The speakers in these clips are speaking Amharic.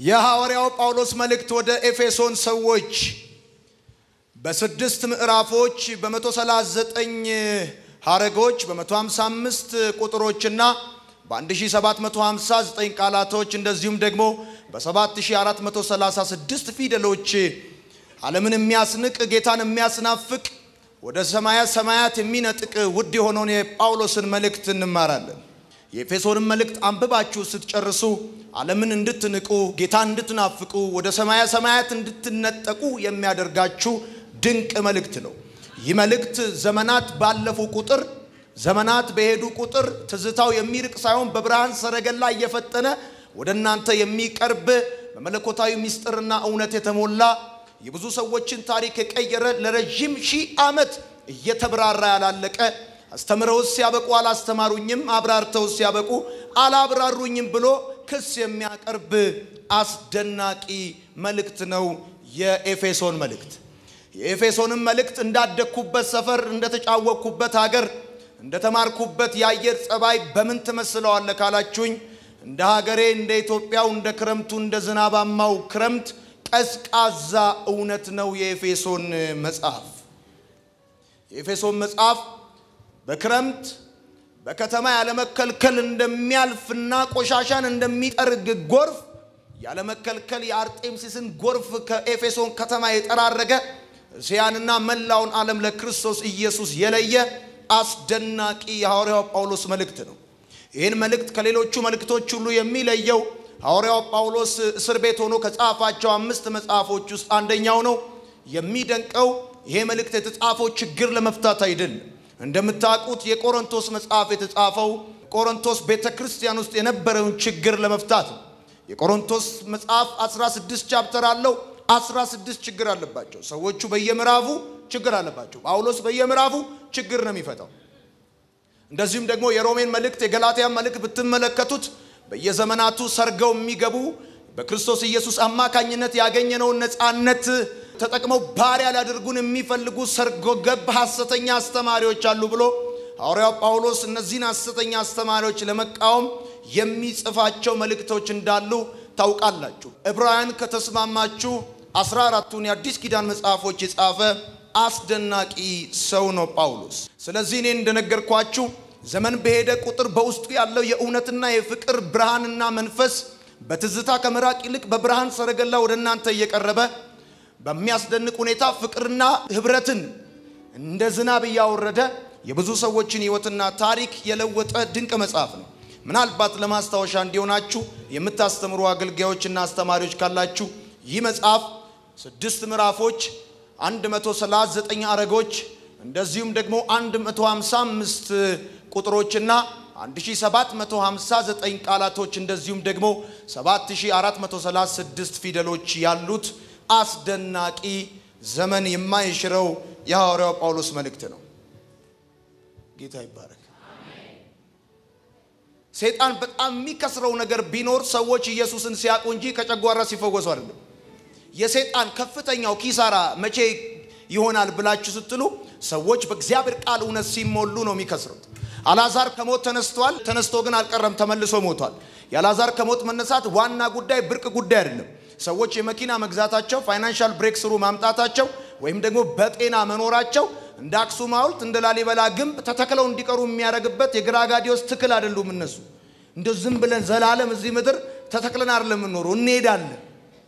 የሐዋርያው ጳውሎስ መልእክት ወደ ኤፌሶን ሰዎች በስድስት ምዕራፎች በ139 ሐረጎች በ155 ቁጥሮችና በ1759 ቃላቶች እንደዚሁም ደግሞ በ7436 ፊደሎች ዓለምን የሚያስንቅ ጌታን የሚያስናፍቅ ወደ ሰማያ ሰማያት የሚነጥቅ ውድ የሆነውን የጳውሎስን መልእክት እንማራለን። የኤፌሶንን መልእክት አንብባችሁ ስትጨርሱ ዓለምን እንድትንቁ ጌታን እንድትናፍቁ ወደ ሰማያ ሰማያት እንድትነጠቁ የሚያደርጋችሁ ድንቅ መልእክት ነው። ይህ መልእክት ዘመናት ባለፉ ቁጥር ዘመናት በሄዱ ቁጥር ትዝታው የሚርቅ ሳይሆን በብርሃን ሰረገላ እየፈጠነ ወደ እናንተ የሚቀርብ በመለኮታዊ ምስጢርና እውነት የተሞላ የብዙ ሰዎችን ታሪክ የቀየረ ለረዥም ሺህ ዓመት እየተብራራ ያላለቀ አስተምረውስ ሲያበቁ አላስተማሩኝም፣ አብራርተውስ ሲያበቁ አላብራሩኝም ብሎ ክስ የሚያቀርብ አስደናቂ መልእክት ነው የኤፌሶን መልእክት። የኤፌሶንን መልእክት እንዳደግኩበት ሰፈር፣ እንደተጫወቅኩበት ሀገር፣ እንደተማርኩበት የአየር ጸባይ በምን ትመስለዋለ ካላችሁኝ እንደ ሀገሬ እንደ ኢትዮጵያው እንደ ክረምቱ እንደ ዝናባማው ክረምት ቀዝቃዛ እውነት ነው የኤፌሶን መጽሐፍ። የኤፌሶን መጽሐፍ በክረምት በከተማ ያለመከልከል እንደሚያልፍና ቆሻሻን እንደሚጠርግ ጎርፍ ያለመከልከል የአርጤምሲስን ጎርፍ ከኤፌሶን ከተማ የጠራረገ እስያንና መላውን ዓለም ለክርስቶስ ኢየሱስ የለየ አስደናቂ የሐዋርያው ጳውሎስ መልእክት ነው። ይህን መልእክት ከሌሎቹ መልእክቶች ሁሉ የሚለየው ሐዋርያው ጳውሎስ እስር ቤት ሆኖ ከጻፋቸው አምስት መጽሐፎች ውስጥ አንደኛው ነው። የሚደንቀው ይሄ መልእክት የተጻፈው ችግር ለመፍታት አይደለም። እንደምታውቁት የቆሮንቶስ መጽሐፍ የተጻፈው ቆሮንቶስ ቤተ ክርስቲያን ውስጥ የነበረውን ችግር ለመፍታት ነው። የቆሮንቶስ መጽሐፍ 16 ቻፕተር አለው። 16 ችግር አለባቸው። ሰዎቹ በየምዕራፉ ችግር አለባቸው። ጳውሎስ በየምዕራፉ ችግር ነው የሚፈታው። እንደዚሁም ደግሞ የሮሜን መልእክት የገላትያን መልእክት ብትመለከቱት በየዘመናቱ ሰርገው የሚገቡ በክርስቶስ ኢየሱስ አማካኝነት ያገኘነውን ነፃነት ተጠቅመው ባሪያ ሊያደርጉን የሚፈልጉ ሰርጎ ገብ ሐሰተኛ አስተማሪዎች አሉ ብሎ ሐዋርያው ጳውሎስ እነዚህን ሐሰተኛ አስተማሪዎች ለመቃወም የሚጽፋቸው መልእክቶች እንዳሉ ታውቃላችሁ። ዕብራውያን ከተስማማችሁ አስራ አራቱን የአዲስ ኪዳን መጽሐፎች የጻፈ አስደናቂ ሰው ነው ጳውሎስ። ስለዚህ እኔ እንደነገርኳችሁ ዘመን በሄደ ቁጥር በውስጡ ያለው የእውነትና የፍቅር ብርሃንና መንፈስ በትዝታ ከምራቅ ይልቅ በብርሃን ሰረገላ ወደ እናንተ እየቀረበ በሚያስደንቅ ሁኔታ ፍቅርና ህብረትን እንደ ዝናብ እያወረደ የብዙ ሰዎችን ህይወትና ታሪክ የለወጠ ድንቅ መጽሐፍ ነው። ምናልባት ለማስታወሻ እንዲሆናችሁ የምታስተምሩ አገልጋዮችና አስተማሪዎች ካላችሁ ይህ መጽሐፍ ስድስት ምዕራፎች፣ 139 አረጎች እንደዚሁም ደግሞ 155 ቁጥሮችና 1759 ቃላቶች እንደዚሁም ደግሞ 7436 ፊደሎች ያሉት አስደናቂ ዘመን የማይሽረው የሐዋርያው ጳውሎስ መልእክት ነው። ጌታ ይባረክ። ሰይጣን በጣም የሚከስረው ነገር ቢኖር ሰዎች ኢየሱስን ሲያውቁ እንጂ ከጨጓራ ሲፈወሱ አይደለም። የሰይጣን ከፍተኛው ኪሳራ መቼ ይሆናል ብላችሁ ስትሉ ሰዎች በእግዚአብሔር ቃል እውነት ሲሞሉ ነው የሚከስሩት። አልዓዛር ከሞት ተነስቷል። ተነስቶ ግን አልቀረም፣ ተመልሶ ሞቷል። የአልዓዛር ከሞት መነሳት ዋና ጉዳይ ብርቅ ጉዳይ አይደለም። ሰዎች የመኪና መግዛታቸው፣ ፋይናንሻል ብሬክ ስሩ ማምጣታቸው ወይም ደግሞ በጤና መኖራቸው እንደ አክሱም ሐውልት እንደ ላሊበላ ግንብ ተተክለው እንዲቀሩ የሚያደርግበት የግራጋዲዮስ ትክል አይደሉም። እነሱ እንደ ዝም ብለን ዘላለም እዚህ ምድር ተተክለን አይደለም የምንኖረው፣ እንሄዳለን።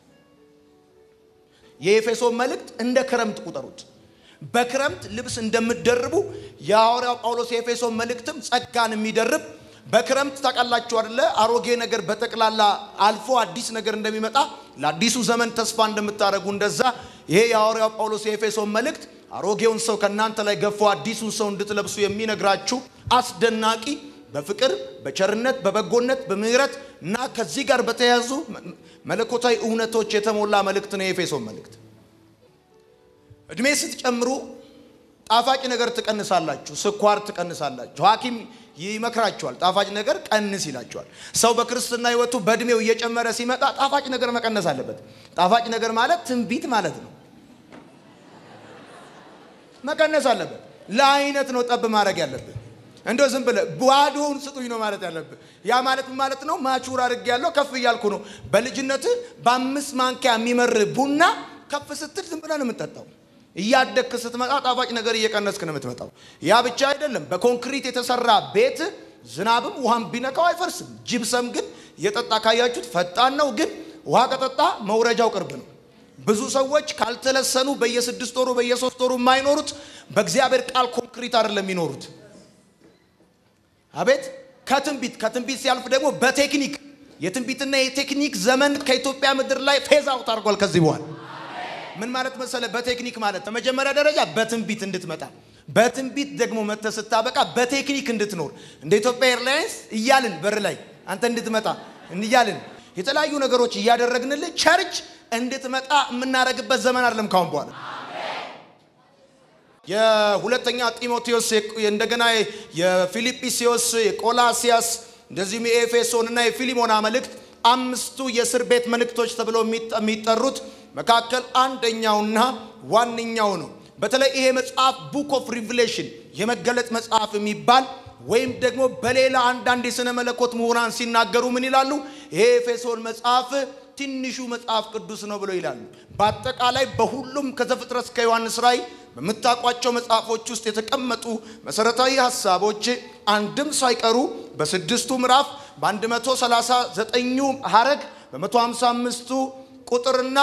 የኤፌሶን መልእክት እንደ ክረምት ቁጠሩት። በክረምት ልብስ እንደምትደርቡ የሐዋርያው ጳውሎስ የኤፌሶን መልእክትም ጸጋን የሚደርብ በክረምት ታውቃላችሁ አደለ? አሮጌ ነገር በጠቅላላ አልፎ አዲስ ነገር እንደሚመጣ ለአዲሱ ዘመን ተስፋ እንደምታደርጉ እንደዛ ይሄ የሐዋርያው ጳውሎስ የኤፌሶን መልእክት አሮጌውን ሰው ከእናንተ ላይ ገፎ አዲሱን ሰው እንድትለብሱ የሚነግራችሁ አስደናቂ በፍቅር በቸርነት በበጎነት በምህረት እና ከዚህ ጋር በተያያዙ መለኮታዊ እውነቶች የተሞላ መልእክት ነው የኤፌሶን መልእክት። እድሜ ስትጨምሩ ጣፋጭ ነገር ትቀንሳላችሁ፣ ስኳር ትቀንሳላችሁ። ሐኪም ይመክራችኋል፣ ጣፋጭ ነገር ቀንስ ይላችኋል። ሰው በክርስትና ሕይወቱ በእድሜው እየጨመረ ሲመጣ ጣፋጭ ነገር መቀነስ አለበት። ጣፋጭ ነገር ማለት ትንቢት ማለት ነው። መቀነስ አለበት። ለአይነት ነው ጠብ ማድረግ ያለብን። እንደው ዝም ብለህ ባዶውን ስጡኝ ነው ማለት ያለብህ። ያ ማለት ምን ማለት ነው? ማቹር አድርጌ ያለው ከፍ እያልኩ ነው። በልጅነት በአምስት ማንኪያ የሚመር ቡና ከፍ ስትል ዝም ብለህ ነው የምትጠጣው። እያደግክ ስትመጣ ጣፋጭ ነገር እየቀነስክ ነው የምትመጣው። ያ ብቻ አይደለም። በኮንክሪት የተሰራ ቤት ዝናብም ውሃም ቢነካው አይፈርስም። ጅብሰም ግን የጠጣ ካያችሁት ፈጣን ነው፣ ግን ውሃ ከጠጣ መውረጃው ቅርብ ነው። ብዙ ሰዎች ካልተለሰኑ በየስድስት ወሩ በየሶስት ወሩ የማይኖሩት በእግዚአብሔር ቃል ኮንክሪት አይደለም የሚኖሩት። አቤት ከትንቢት ከትንቢት ሲያልፍ ደግሞ በቴክኒክ የትንቢትና የቴክኒክ ዘመን ከኢትዮጵያ ምድር ላይ ፌዝ አውት አድርጓል። ከዚህ በኋላ ምን ማለት መሰለ? በቴክኒክ ማለት በመጀመሪያ ደረጃ በትንቢት እንድትመጣ በትንቢት ደግሞ መጥተህ ስታበቃ በቴክኒክ እንድትኖር እንደ ኢትዮጵያ ኤርላይንስ እያልን በር ላይ አንተ እንድትመጣ እያልን የተለያዩ ነገሮች እያደረግንልህ ቸርች እንድትመጣ የምናደርግበት ዘመን አይደለም ካሁን በኋላ። የሁለተኛ ጢሞቴዎስ እንደገና የፊልጵስዮስ የቆላሲያስ እንደዚሁም የኤፌሶን እና የፊሊሞና መልእክት አምስቱ የእስር ቤት መልእክቶች ተብለው የሚጠሩት መካከል አንደኛውና ዋነኛው ነው። በተለይ ይሄ መጽሐፍ ቡክ ኦፍ ሪቪሌሽን የመገለጥ መጽሐፍ የሚባል ወይም ደግሞ በሌላ አንዳንድ የሥነ መለኮት ምሁራን ሲናገሩ ምን ይላሉ? ይሄ ኤፌሶን መጽሐፍ ትንሹ መጽሐፍ ቅዱስ ነው ብለው ይላሉ። በአጠቃላይ በሁሉም ከዘፍጥረት እስከ ዮሐንስ ራእይ በምታውቋቸው መጽሐፎች ውስጥ የተቀመጡ መሰረታዊ ሀሳቦች አንድም ሳይቀሩ በስድስቱ ምዕራፍ በ139ኙ ሐረግ በ155ቱ ቁጥርና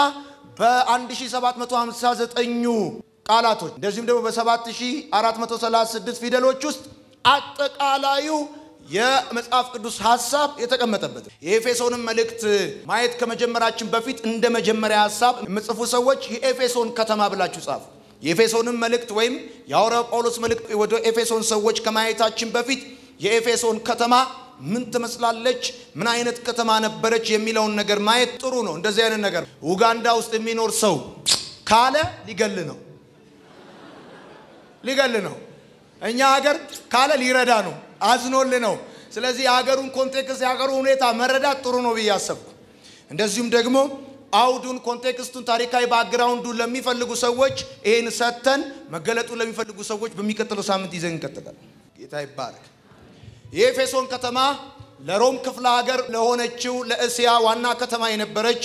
በ1759ኙ ቃላቶች እንደዚሁም ደግሞ በ7436 ፊደሎች ውስጥ አጠቃላዩ የመጽሐፍ ቅዱስ ሐሳብ የተቀመጠበት የኤፌሶንን መልእክት ማየት ከመጀመራችን በፊት እንደ መጀመሪያ ሐሳብ የምጽፉ ሰዎች የኤፌሶን ከተማ ብላችሁ ጻፉ። የኤፌሶንን መልእክት ወይም የሐዋርያው ጳውሎስ መልእክት ወደ ኤፌሶን ሰዎች ከማየታችን በፊት የኤፌሶን ከተማ ምን ትመስላለች፣ ምን አይነት ከተማ ነበረች የሚለውን ነገር ማየት ጥሩ ነው። እንደዚህ አይነት ነገር ኡጋንዳ ውስጥ የሚኖር ሰው ካለ ሊገል ነው ሊገል ነው። እኛ ሀገር ካለ ሊረዳ ነው፣ አዝኖል ነው። ስለዚህ የሀገሩን ኮንቴክስት የሀገሩን ሁኔታ መረዳት ጥሩ ነው ብዬ አሰብኩ። እንደዚሁም ደግሞ አውዱን፣ ኮንቴክስቱን፣ ታሪካዊ ባክግራውንዱን ለሚፈልጉ ሰዎች ይህን ሰጥተን መገለጡን ለሚፈልጉ ሰዎች በሚቀጥለው ሳምንት ይዘን እንቀጥላለን። ጌታ ይባረክ። የኤፌሶን ከተማ ለሮም ክፍለ ሀገር ለሆነችው ለእስያ ዋና ከተማ የነበረች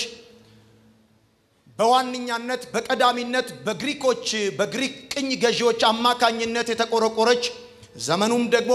በዋነኛነት በቀዳሚነት በግሪኮች በግሪክ ቅኝ ገዢዎች አማካኝነት የተቆረቆረች ዘመኑም ደግሞ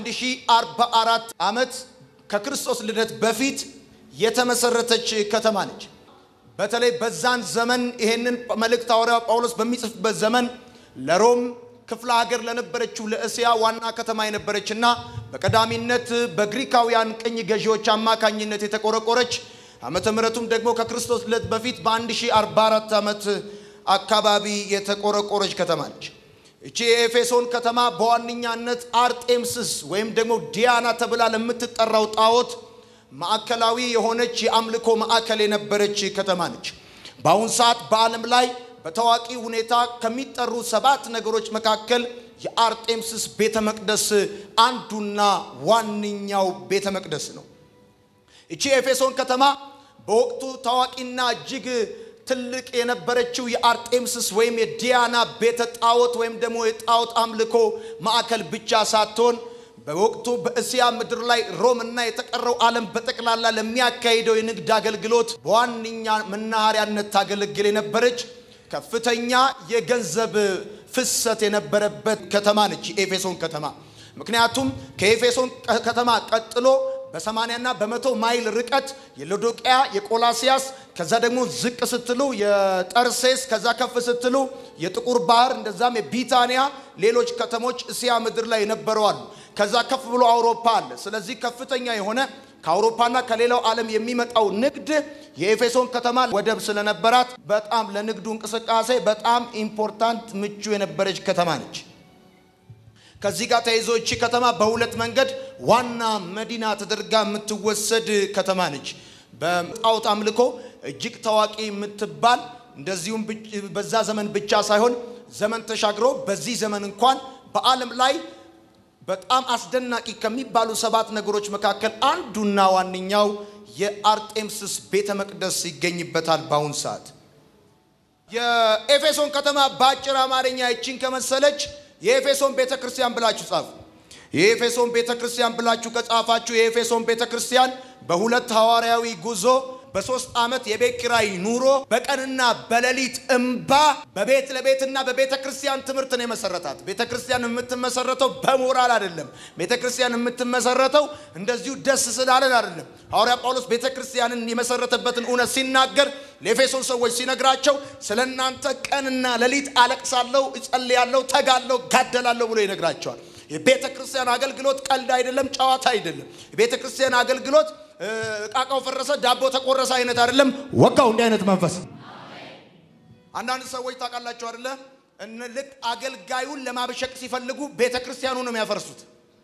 በ1044 ዓመት ከክርስቶስ ልደት በፊት የተመሰረተች ከተማ ነች። በተለይ በዛን ዘመን ይሄንን መልእክት ሐዋርያው ጳውሎስ በሚጽፍበት ዘመን ለሮም ክፍለ ሀገር ለነበረችው ለእስያ ዋና ከተማ የነበረችና በቀዳሚነት በግሪካውያን ቅኝ ገዢዎች አማካኝነት የተቆረቆረች ዓመተ ምሕረቱም ደግሞ ከክርስቶስ ልደት በፊት በ1044 ዓመት አካባቢ የተቆረቆረች ከተማ ነች። እቺ የኤፌሶን ከተማ በዋነኛነት አርጤምስስ ወይም ደግሞ ዲያና ተብላ ለምትጠራው ጣዖት ማዕከላዊ የሆነች የአምልኮ ማዕከል የነበረች ከተማ ነች። በአሁን ሰዓት በዓለም ላይ በታዋቂ ሁኔታ ከሚጠሩ ሰባት ነገሮች መካከል የአርጤምስስ ቤተ መቅደስ አንዱና ዋነኛው ቤተ መቅደስ ነው። እቺ የኤፌሶን ከተማ በወቅቱ ታዋቂና እጅግ ትልቅ የነበረችው የአርጤምስስ ወይም የዲያና ቤተ ጣዖት ወይም ደግሞ የጣዖት አምልኮ ማዕከል ብቻ ሳትሆን በወቅቱ በእስያ ምድር ላይ ሮም እና የተቀረው ዓለም በጠቅላላ ለሚያካሂደው የንግድ አገልግሎት በዋነኛ መናኸሪያነት ታገለግል የነበረች ከፍተኛ የገንዘብ ፍሰት የነበረበት ከተማ ነች የኤፌሶን ከተማ። ምክንያቱም ከኤፌሶን ከተማ ቀጥሎ በሰማንያና በመቶ ማይል ርቀት የሎዶቅያ የቆላሲያስ ከዛ ደግሞ ዝቅ ስትሉ የጠርሴስ ከዛ ከፍ ስትሉ የጥቁር ባህር እንደዛም የቢታንያ ሌሎች ከተሞች እስያ ምድር ላይ ነበረዋሉ። ከዛ ከፍ ብሎ አውሮፓ አለ። ስለዚህ ከፍተኛ የሆነ ከአውሮፓና ከሌላው ዓለም የሚመጣው ንግድ የኤፌሶን ከተማ ወደብ ስለነበራት በጣም ለንግዱ እንቅስቃሴ በጣም ኢምፖርታንት ምቹ የነበረች ከተማ ነች። ከዚህ ጋር ተይዞ እቺ ከተማ በሁለት መንገድ ዋና መዲና ተደርጋ የምትወሰድ ከተማ ነች። በጣዖት አምልኮ እጅግ ታዋቂ የምትባል እንደዚሁም በዛ ዘመን ብቻ ሳይሆን ዘመን ተሻግሮ በዚህ ዘመን እንኳን በዓለም ላይ በጣም አስደናቂ ከሚባሉ ሰባት ነገሮች መካከል አንዱና ዋነኛው የአርጤምስስ ቤተ መቅደስ ይገኝበታል። በአሁን ሰዓት የኤፌሶን ከተማ በአጭር አማርኛ ይችን ከመሰለች የኤፌሶን ቤተ ክርስቲያን ብላችሁ ጻፉ። የኤፌሶን ቤተ ክርስቲያን ብላችሁ ከጻፋችሁ የኤፌሶን ቤተ ክርስቲያን በሁለት ሐዋርያዊ ጉዞ በሶስት ዓመት የቤት ኪራይ ኑሮ በቀንና በሌሊት እምባ በቤት ለቤትና በቤተ ክርስቲያን ትምህርት ነው የመሰረታት። ቤተ ክርስቲያን የምትመሰረተው በሞራል አይደለም። ቤተ ክርስቲያን የምትመሰረተው እንደዚሁ ደስ ስላለን አይደለም። ሐዋርያ ጳውሎስ ቤተ ክርስቲያንን የመሰረተበትን እውነት ሲናገር ለኤፌሶን ሰዎች ሲነግራቸው ስለ እናንተ ቀንና ሌሊት አለቅሳለሁ፣ እጸልያለሁ፣ ተጋለሁ፣ ጋደላለሁ ብሎ ይነግራቸዋል። የቤተ ክርስቲያን አገልግሎት ቀልድ አይደለም፣ ጨዋታ አይደለም። የቤተ ክርስቲያን አገልግሎት እቃቃው ፈረሰ ዳቦ ተቆረሰ አይነት አይደለም። ወጋው እንዲህ አይነት መንፈስ አንዳንድ ሰዎች ታውቃላችሁ አይደለ? እነ ልክ አገልጋዩን ለማብሸቅ ሲፈልጉ ቤተ ክርስቲያኑ ነው የሚያፈርሱት።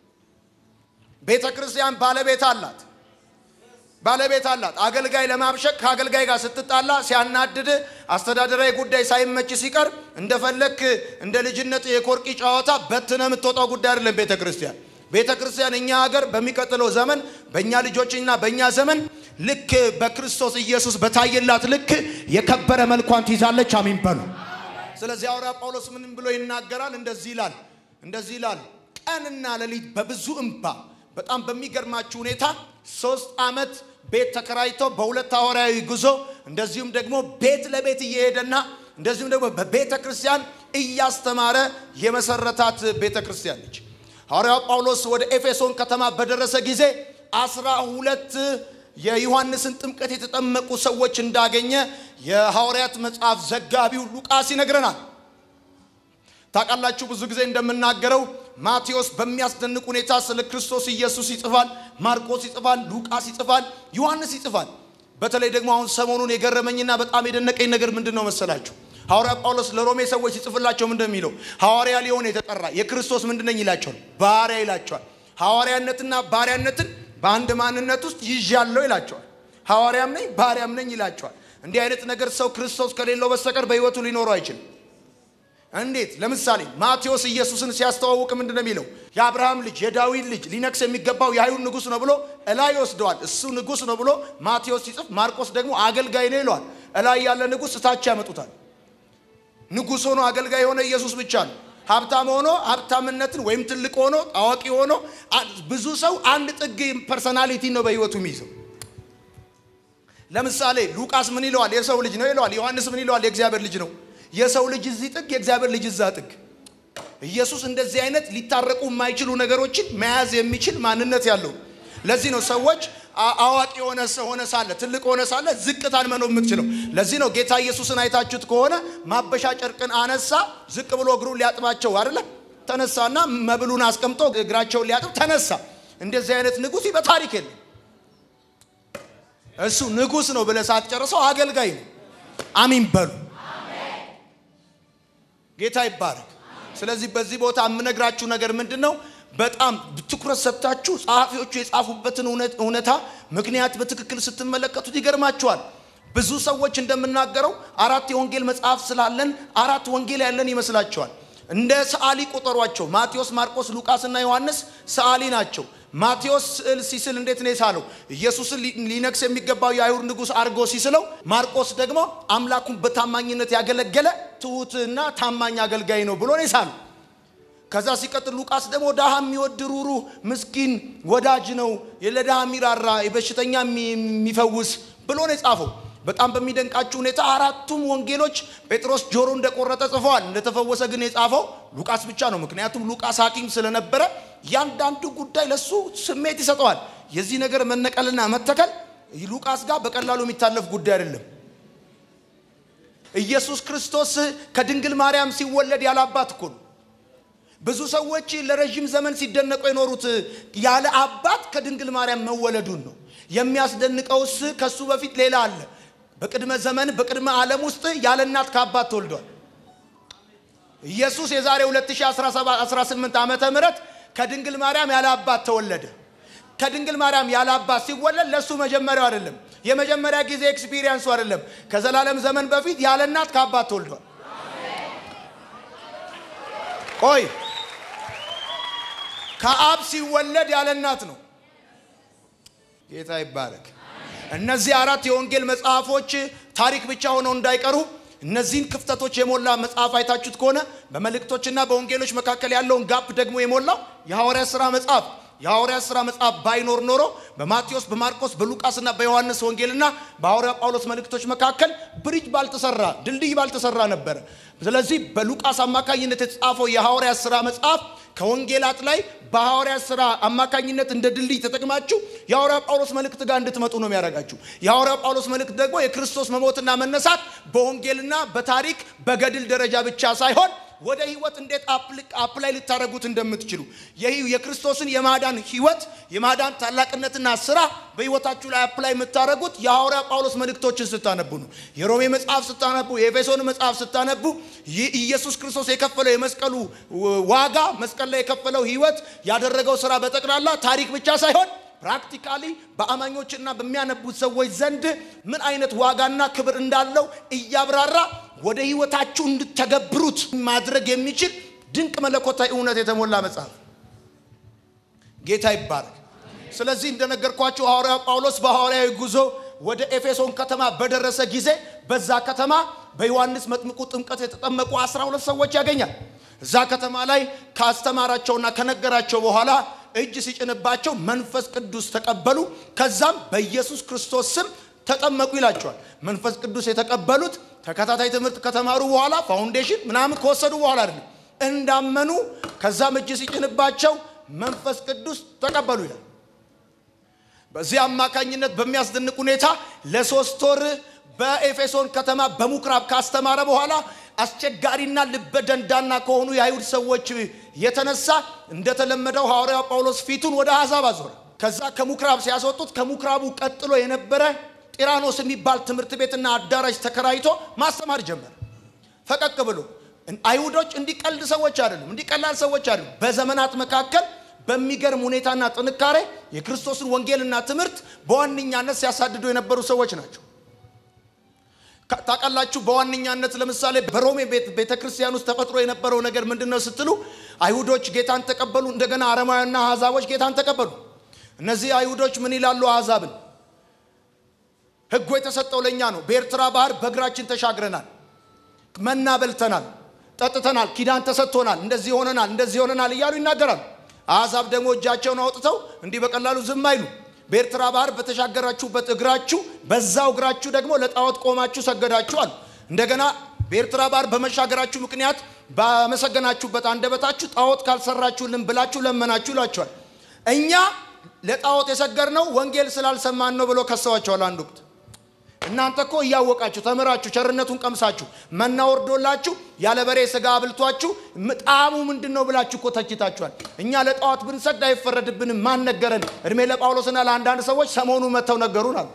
ቤተ ክርስቲያን ባለቤት አላት ባለቤት አላት። አገልጋይ ለማብሸቅ ከአገልጋይ ጋር ስትጣላ ሲያናድድ አስተዳደራዊ ጉዳይ ሳይመች ሲቀር እንደፈለክ እንደ ልጅነት የኮርቂ ጨዋታ በትነ የምትወጣው ጉዳይ አይደለም ቤተ ክርስቲያን ቤተ ክርስቲያን እኛ ሀገር በሚቀጥለው ዘመን በእኛ ልጆችና በእኛ ዘመን ልክ በክርስቶስ ኢየሱስ በታየላት ልክ የከበረ መልኳን ትይዛለች። አሚን በሉ። ስለዚህ ሐዋርያ ጳውሎስ ምንም ብሎ ይናገራል? እንደዚህ ይላል እንደዚህ ይላል ቀንና ሌሊት በብዙ እንባ በጣም በሚገርማችሁ ሁኔታ ሶስት ዓመት ቤት ተከራይቶ በሁለት ሐዋርያዊ ጉዞ እንደዚሁም ደግሞ ቤት ለቤት እየሄደና እንደዚሁም ደግሞ በቤተ ክርስቲያን እያስተማረ የመሰረታት ቤተ ክርስቲያን ነች። ሐዋርያው ጳውሎስ ወደ ኤፌሶን ከተማ በደረሰ ጊዜ አስራ ሁለት የዮሐንስን ጥምቀት የተጠመቁ ሰዎች እንዳገኘ የሐዋርያት መጽሐፍ ዘጋቢው ሉቃስ ይነግረናል። ታውቃላችሁ ብዙ ጊዜ እንደምናገረው ማቴዎስ በሚያስደንቅ ሁኔታ ስለ ክርስቶስ ኢየሱስ ይጽፋል፣ ማርቆስ ይጽፋል፣ ሉቃስ ይጽፋል፣ ዮሐንስ ይጽፋል። በተለይ ደግሞ አሁን ሰሞኑን የገረመኝና በጣም የደነቀኝ ነገር ምንድን ነው መሰላችሁ? ሐዋርያ ጳውሎስ ለሮሜ ሰዎች ሲጽፍላቸው ምንድን ነው የሚለው? ሐዋርያ ሊሆን የተጠራ የክርስቶስ ምንድን ነኝ ይላቸዋል፣ ባሪያ ይላቸዋል። ሐዋርያነትና ባሪያነትን በአንድ ማንነት ውስጥ ይዣለሁ ይላቸዋል። ሐዋርያም ነኝ ባሪያም ነኝ ይላቸዋል። እንዲህ አይነት ነገር ሰው ክርስቶስ ከሌለው በስተቀር በሕይወቱ ሊኖረው አይችልም። እንዴት? ለምሳሌ ማቴዎስ ኢየሱስን ሲያስተዋውቅ ምንድን ነው የሚለው? የአብርሃም ልጅ የዳዊት ልጅ ሊነግስ የሚገባው የአይሁድ ንጉሥ ነው ብሎ እላይ ይወስደዋል። እሱ ንጉሥ ነው ብሎ ማቴዎስ ሲጽፍ፣ ማርቆስ ደግሞ አገልጋይ ነው ይለዋል። እላይ ያለ ንጉሥ እታች ያመጡታል። ንጉሥ ሆኖ አገልጋይ የሆነ ኢየሱስ ብቻ ነው። ሀብታም ሆኖ ሀብታምነትን ወይም ትልቅ ሆኖ ታዋቂ ሆኖ ብዙ ሰው አንድ ጥግ ፐርሰናሊቲ ነው በሕይወቱ የሚይዘው። ለምሳሌ ሉቃስ ምን ይለዋል? የሰው ልጅ ነው ይለዋል። ዮሐንስ ምን ይለዋል? የእግዚአብሔር ልጅ ነው የሰው ልጅ እዚህ ጥግ የእግዚአብሔር ልጅ እዛ ጥግ። ኢየሱስ እንደዚህ አይነት ሊታረቁ የማይችሉ ነገሮችን መያዝ የሚችል ማንነት ያለው። ለዚህ ነው ሰዎች አዋቂ የሆነ ሆነ ሳለ ትልቅ ሆነ ሳለ ዝቅታን መኖር የምትችለው። ለዚህ ነው ጌታ ኢየሱስን አይታችሁት ከሆነ ማበሻ ጨርቅን አነሳ፣ ዝቅ ብሎ እግሩን ሊያጥባቸው አይደለ? ተነሳና መብሉን አስቀምጦ እግራቸውን ሊያጥብ ተነሳ። እንደዚህ አይነት ንጉሥ በታሪክ የለም። እሱ ንጉሥ ነው ብለህ ሳትጨርሰው አገልጋይ ነው። አሚን በሉ። ጌታ ይባረክ። ስለዚህ በዚህ ቦታ የምነግራችሁ ነገር ምንድን ነው? በጣም ትኩረት ሰጥታችሁ ጸሐፊዎቹ የጻፉበትን እውነታ ምክንያት በትክክል ስትመለከቱት ይገርማችኋል። ብዙ ሰዎች እንደምናገረው አራት የወንጌል መጽሐፍ ስላለን አራት ወንጌል ያለን ይመስላቸዋል። እንደ ሰዓሊ ቁጠሯቸው። ማቴዎስ፣ ማርቆስ፣ ሉቃስ እና ዮሐንስ ሰዓሊ ናቸው። ማቴዎስ ስዕል ሲስል እንዴት ነው የሳለው? ኢየሱስን ሊነግስ የሚገባው የአይሁድ ንጉሥ አድርጎ ሲስለው፣ ማርቆስ ደግሞ አምላኩን በታማኝነት ያገለገለ ትሑትና ታማኝ አገልጋይ ነው ብሎ ነው የሳለው። ከዛ ሲቀጥል ሉቃስ ደግሞ ድሃ የሚወድ ሩሩህ ምስኪን ወዳጅ ነው፣ ለድሃ የሚራራ የበሽተኛ የሚፈውስ ብሎ ነው የጻፈው። በጣም በሚደንቃችሁ ሁኔታ አራቱም ወንጌሎች ጴጥሮስ ጆሮ እንደቆረጠ ጽፈዋል። እንደተፈወሰ ግን የጻፈው ሉቃስ ብቻ ነው። ምክንያቱም ሉቃስ ሐኪም ስለነበረ እያንዳንዱ ጉዳይ ለሱ ስሜት ይሰጠዋል። የዚህ ነገር መነቀልና መተከል ሉቃስ ጋር በቀላሉ የሚታለፍ ጉዳይ አይደለም። ኢየሱስ ክርስቶስ ከድንግል ማርያም ሲወለድ ያለ አባት እኮ ነው። ብዙ ሰዎች ለረዥም ዘመን ሲደነቁ የኖሩት ያለ አባት ከድንግል ማርያም መወለዱን ነው። የሚያስደንቀውስ ከሱ በፊት ሌላ አለ። በቅድመ ዘመን በቅድመ ዓለም ውስጥ ያለ እናት ከአባት ተወልዷል። ኢየሱስ የዛሬ 2018 ዓመተ ምህረት ከድንግል ማርያም ያለ አባት ተወለደ። ከድንግል ማርያም ያለ አባት ሲወለድ ለእሱ መጀመሪያው አይደለም፣ የመጀመሪያ ጊዜ ኤክስፒሪየንሱ አይደለም። ከዘላለም ዘመን በፊት ያለ እናት ከአባት ተወልዷል። ቆይ ከአብ ሲወለድ ያለ እናት ነው። ጌታ ይባረክ። እነዚህ አራት የወንጌል መጽሐፎች ታሪክ ብቻ ሆነው እንዳይቀሩ እነዚህን ክፍተቶች የሞላ መጽሐፍ አይታችሁት ከሆነ በመልእክቶችና በወንጌሎች መካከል ያለውን ጋፕ ደግሞ የሞላው የሐዋርያ ሥራ መጽሐፍ የሐዋርያት ሥራ መጽሐፍ ባይኖር ኖሮ በማቴዎስ በማርቆስ በሉቃስና በዮሐንስ ወንጌልና በሐዋርያ ጳውሎስ መልእክቶች መካከል ብሪጅ ባልተሰራ ድልድይ ባልተሰራ ነበረ። ስለዚህ በሉቃስ አማካኝነት የተጻፈው የሐዋርያት ሥራ መጽሐፍ ከወንጌላት ላይ በሐዋርያት ሥራ አማካኝነት እንደ ድልድይ ተጠቅማችሁ የሐዋርያ ጳውሎስ መልእክት ጋር እንድትመጡ ነው የሚያደርጋችሁ። የሐዋርያ ጳውሎስ መልእክት ደግሞ የክርስቶስ መሞትና መነሳት በወንጌልና በታሪክ በገድል ደረጃ ብቻ ሳይሆን ወደ ህይወት እንዴት አፕላይ ልታደረጉት እንደምትችሉ የክርስቶስን የማዳን ህይወት የማዳን ታላቅነትና ስራ በህይወታችሁ ላይ አፕላይ የምታደረጉት የሐዋርያ ጳውሎስ መልእክቶችን ስታነቡ ነው። የሮሜ መጽሐፍ ስታነቡ፣ የኤፌሶን መጽሐፍ ስታነቡ ኢየሱስ ክርስቶስ የከፈለው የመስቀሉ ዋጋ መስቀል ላይ የከፈለው ህይወት ያደረገው ስራ በጠቅላላ ታሪክ ብቻ ሳይሆን ፕራክቲካሊ በአማኞችና በሚያነቡት ሰዎች ዘንድ ምን አይነት ዋጋና ክብር እንዳለው እያብራራ ወደ ህይወታችሁ እንድተገብሩት ማድረግ የሚችል ድንቅ መለኮታዊ እውነት የተሞላ መጽሐፍ ጌታ ይባረክ። ስለዚህ እንደነገርኳችሁ ሐዋርያ ጳውሎስ በሐዋርያዊ ጉዞ ወደ ኤፌሶን ከተማ በደረሰ ጊዜ በዛ ከተማ በዮሐንስ መጥምቁ ጥምቀት የተጠመቁ አስራ ሁለት ሰዎች ያገኛል። እዛ ከተማ ላይ ካስተማራቸውና ከነገራቸው በኋላ እጅ ሲጭንባቸው መንፈስ ቅዱስ ተቀበሉ። ከዛም በኢየሱስ ክርስቶስ ስም ተጠመቁ ይላቸዋል። መንፈስ ቅዱስ የተቀበሉት ተከታታይ ትምህርት ከተማሩ በኋላ ፋውንዴሽን ምናምን ከወሰዱ በኋላ አይደለም፣ እንዳመኑ ከዛም እጅ ሲጭንባቸው መንፈስ ቅዱስ ተቀበሉ ይላል። በዚህ አማካኝነት በሚያስደንቅ ሁኔታ ለሶስት ወር በኤፌሶን ከተማ በምኩራብ ካስተማረ በኋላ አስቸጋሪና ልበ ደንዳና ከሆኑ የአይሁድ ሰዎች የተነሳ እንደተለመደው ሐዋርያው ጳውሎስ ፊቱን ወደ አሕዛብ አዞረ። ከዛ ከምኩራብ ሲያስወጡት ከምኩራቡ ቀጥሎ የነበረ ጢራኖስ የሚባል ትምህርት ቤትና አዳራሽ ተከራይቶ ማስተማር ጀመረ። ፈቀቅ ብሎ አይሁዶች እንዲቀልድ ሰዎች አይደሉም፣ እንዲቀላል ሰዎች አይደሉም። በዘመናት መካከል በሚገርም ሁኔታና ጥንካሬ የክርስቶስን ወንጌልና ትምህርት በዋነኛነት ሲያሳድዱ የነበሩ ሰዎች ናቸው። ታውቃላችሁ፣ በዋነኛነት ለምሳሌ በሮሜ ቤተ ክርስቲያን ውስጥ ተፈጥሮ የነበረው ነገር ምንድን ነው ስትሉ አይሁዶች ጌታን ተቀበሉ፣ እንደገና አረማውያንና አሕዛቦች ጌታን ተቀበሉ። እነዚህ አይሁዶች ምን ይላሉ? አሕዛብን ሕጉ የተሰጠው ለእኛ ነው። በኤርትራ ባህር በእግራችን ተሻግረናል፣ መና በልተናል፣ ጠጥተናል፣ ኪዳን ተሰጥቶናል፣ እንደዚህ ሆነናል፣ እንደዚህ ሆነናል እያሉ ይናገራሉ። አሕዛብ ደግሞ እጃቸውን አውጥተው እንዲህ በቀላሉ ዝም አይሉ። በኤርትራ ባህር በተሻገራችሁበት እግራችሁ በዛው እግራችሁ ደግሞ ለጣዖት ቆማችሁ ሰገዳችሁ አሉ። እንደገና በኤርትራ ባህር በመሻገራችሁ ምክንያት ባመሰገናችሁበት አንደበታችሁ ጣዖት ካልሰራችሁልን ብላችሁ ለመናችሁ ይሏቸዋል። እኛ ለጣዖት የሰገድነው ወንጌል ስላልሰማን ነው ብሎ ከሰዋቸዋል። አንድ ወቅት እናንተ እኮ እያወቃችሁ ተምራችሁ ቸርነቱን ቀምሳችሁ መና ወርዶላችሁ ያለ በሬ ስጋ አብልቷችሁ ጣዕሙ ምንድን ነው ብላችሁ እኮ ተችታችኋል። እኛ ለጣዖት ብንሰግድ አይፈረድብንም። ማን ነገረን? እድሜ ለጳውሎስና ለአንዳንድ ሰዎች ሰሞኑ መጥተው ነገሩን አሉ።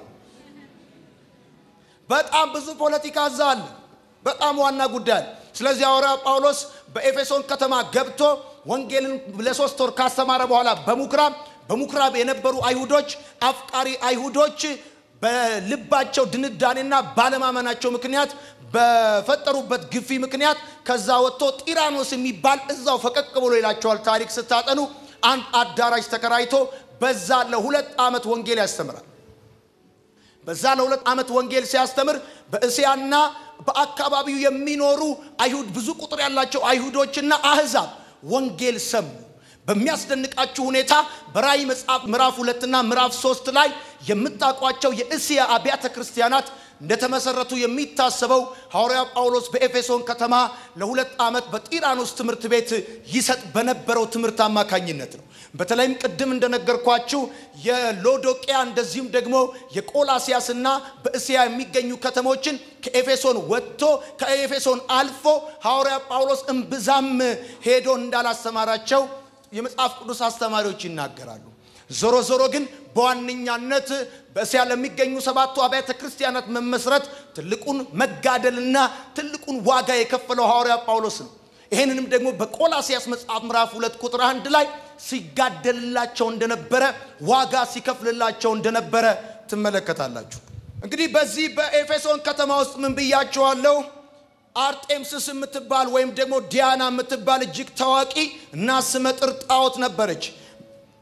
በጣም ብዙ ፖለቲካ እዛ አለ። በጣም ዋና ጉዳይ አለ። ስለዚህ ሐዋርያ ጳውሎስ በኤፌሶን ከተማ ገብቶ ወንጌልን ለሶስት ወር ካስተማረ በኋላ በምኩራብ በምኩራብ የነበሩ አይሁዶች አፍቃሪ አይሁዶች በልባቸው ድንዳኔና ባለማመናቸው ምክንያት በፈጠሩበት ግፊ ምክንያት ከዛ ወጥቶ ጢራኖስ የሚባል እዛው ፈቀቅ ብሎ ይላቸዋል። ታሪክ ስታጠኑ አንድ አዳራሽ ተከራይቶ በዛ ለሁለት ዓመት ወንጌል ያስተምራል። በዛ ለሁለት ዓመት ወንጌል ሲያስተምር በእስያና በአካባቢው የሚኖሩ አይሁድ ብዙ ቁጥር ያላቸው አይሁዶችና አህዛብ ወንጌል ሰሙ። በሚያስደንቃችሁ ሁኔታ በራእይ መጽሐፍ ምዕራፍ ሁለትና ምዕራፍ ሶስት ላይ የምታውቋቸው የእስያ አብያተ ክርስቲያናት እንደተመሰረቱ የሚታሰበው ሐዋርያ ጳውሎስ በኤፌሶን ከተማ ለሁለት ዓመት በጢራኖስ ትምህርት ቤት ይሰጥ በነበረው ትምህርት አማካኝነት ነው። በተለይም ቅድም እንደነገርኳችሁ የሎዶቅያ እንደዚሁም ደግሞ የቆላሲያስና በእስያ የሚገኙ ከተሞችን ከኤፌሶን ወጥቶ ከኤፌሶን አልፎ ሐዋርያ ጳውሎስ እምብዛም ሄዶ እንዳላስተማራቸው የመጽሐፍ ቅዱስ አስተማሪዎች ይናገራሉ። ዞሮ ዞሮ ግን በዋነኛነት በእስያ ለሚገኙ ሰባቱ አብያተ ክርስቲያናት መመስረት ትልቁን መጋደልና ትልቁን ዋጋ የከፈለው ሐዋርያ ጳውሎስ ነው። ይህንንም ደግሞ በቆላሲያስ መጽሐፍ ምዕራፍ ሁለት ቁጥር አንድ ላይ ሲጋደልላቸው እንደነበረ ዋጋ ሲከፍልላቸው እንደነበረ ትመለከታላችሁ። እንግዲህ በዚህ በኤፌሶን ከተማ ውስጥ ምን ብያቸዋለሁ? አርጤምስስ የምትባል ወይም ደግሞ ዲያና የምትባል እጅግ ታዋቂ እና ስመጥር ጣዖት ነበረች።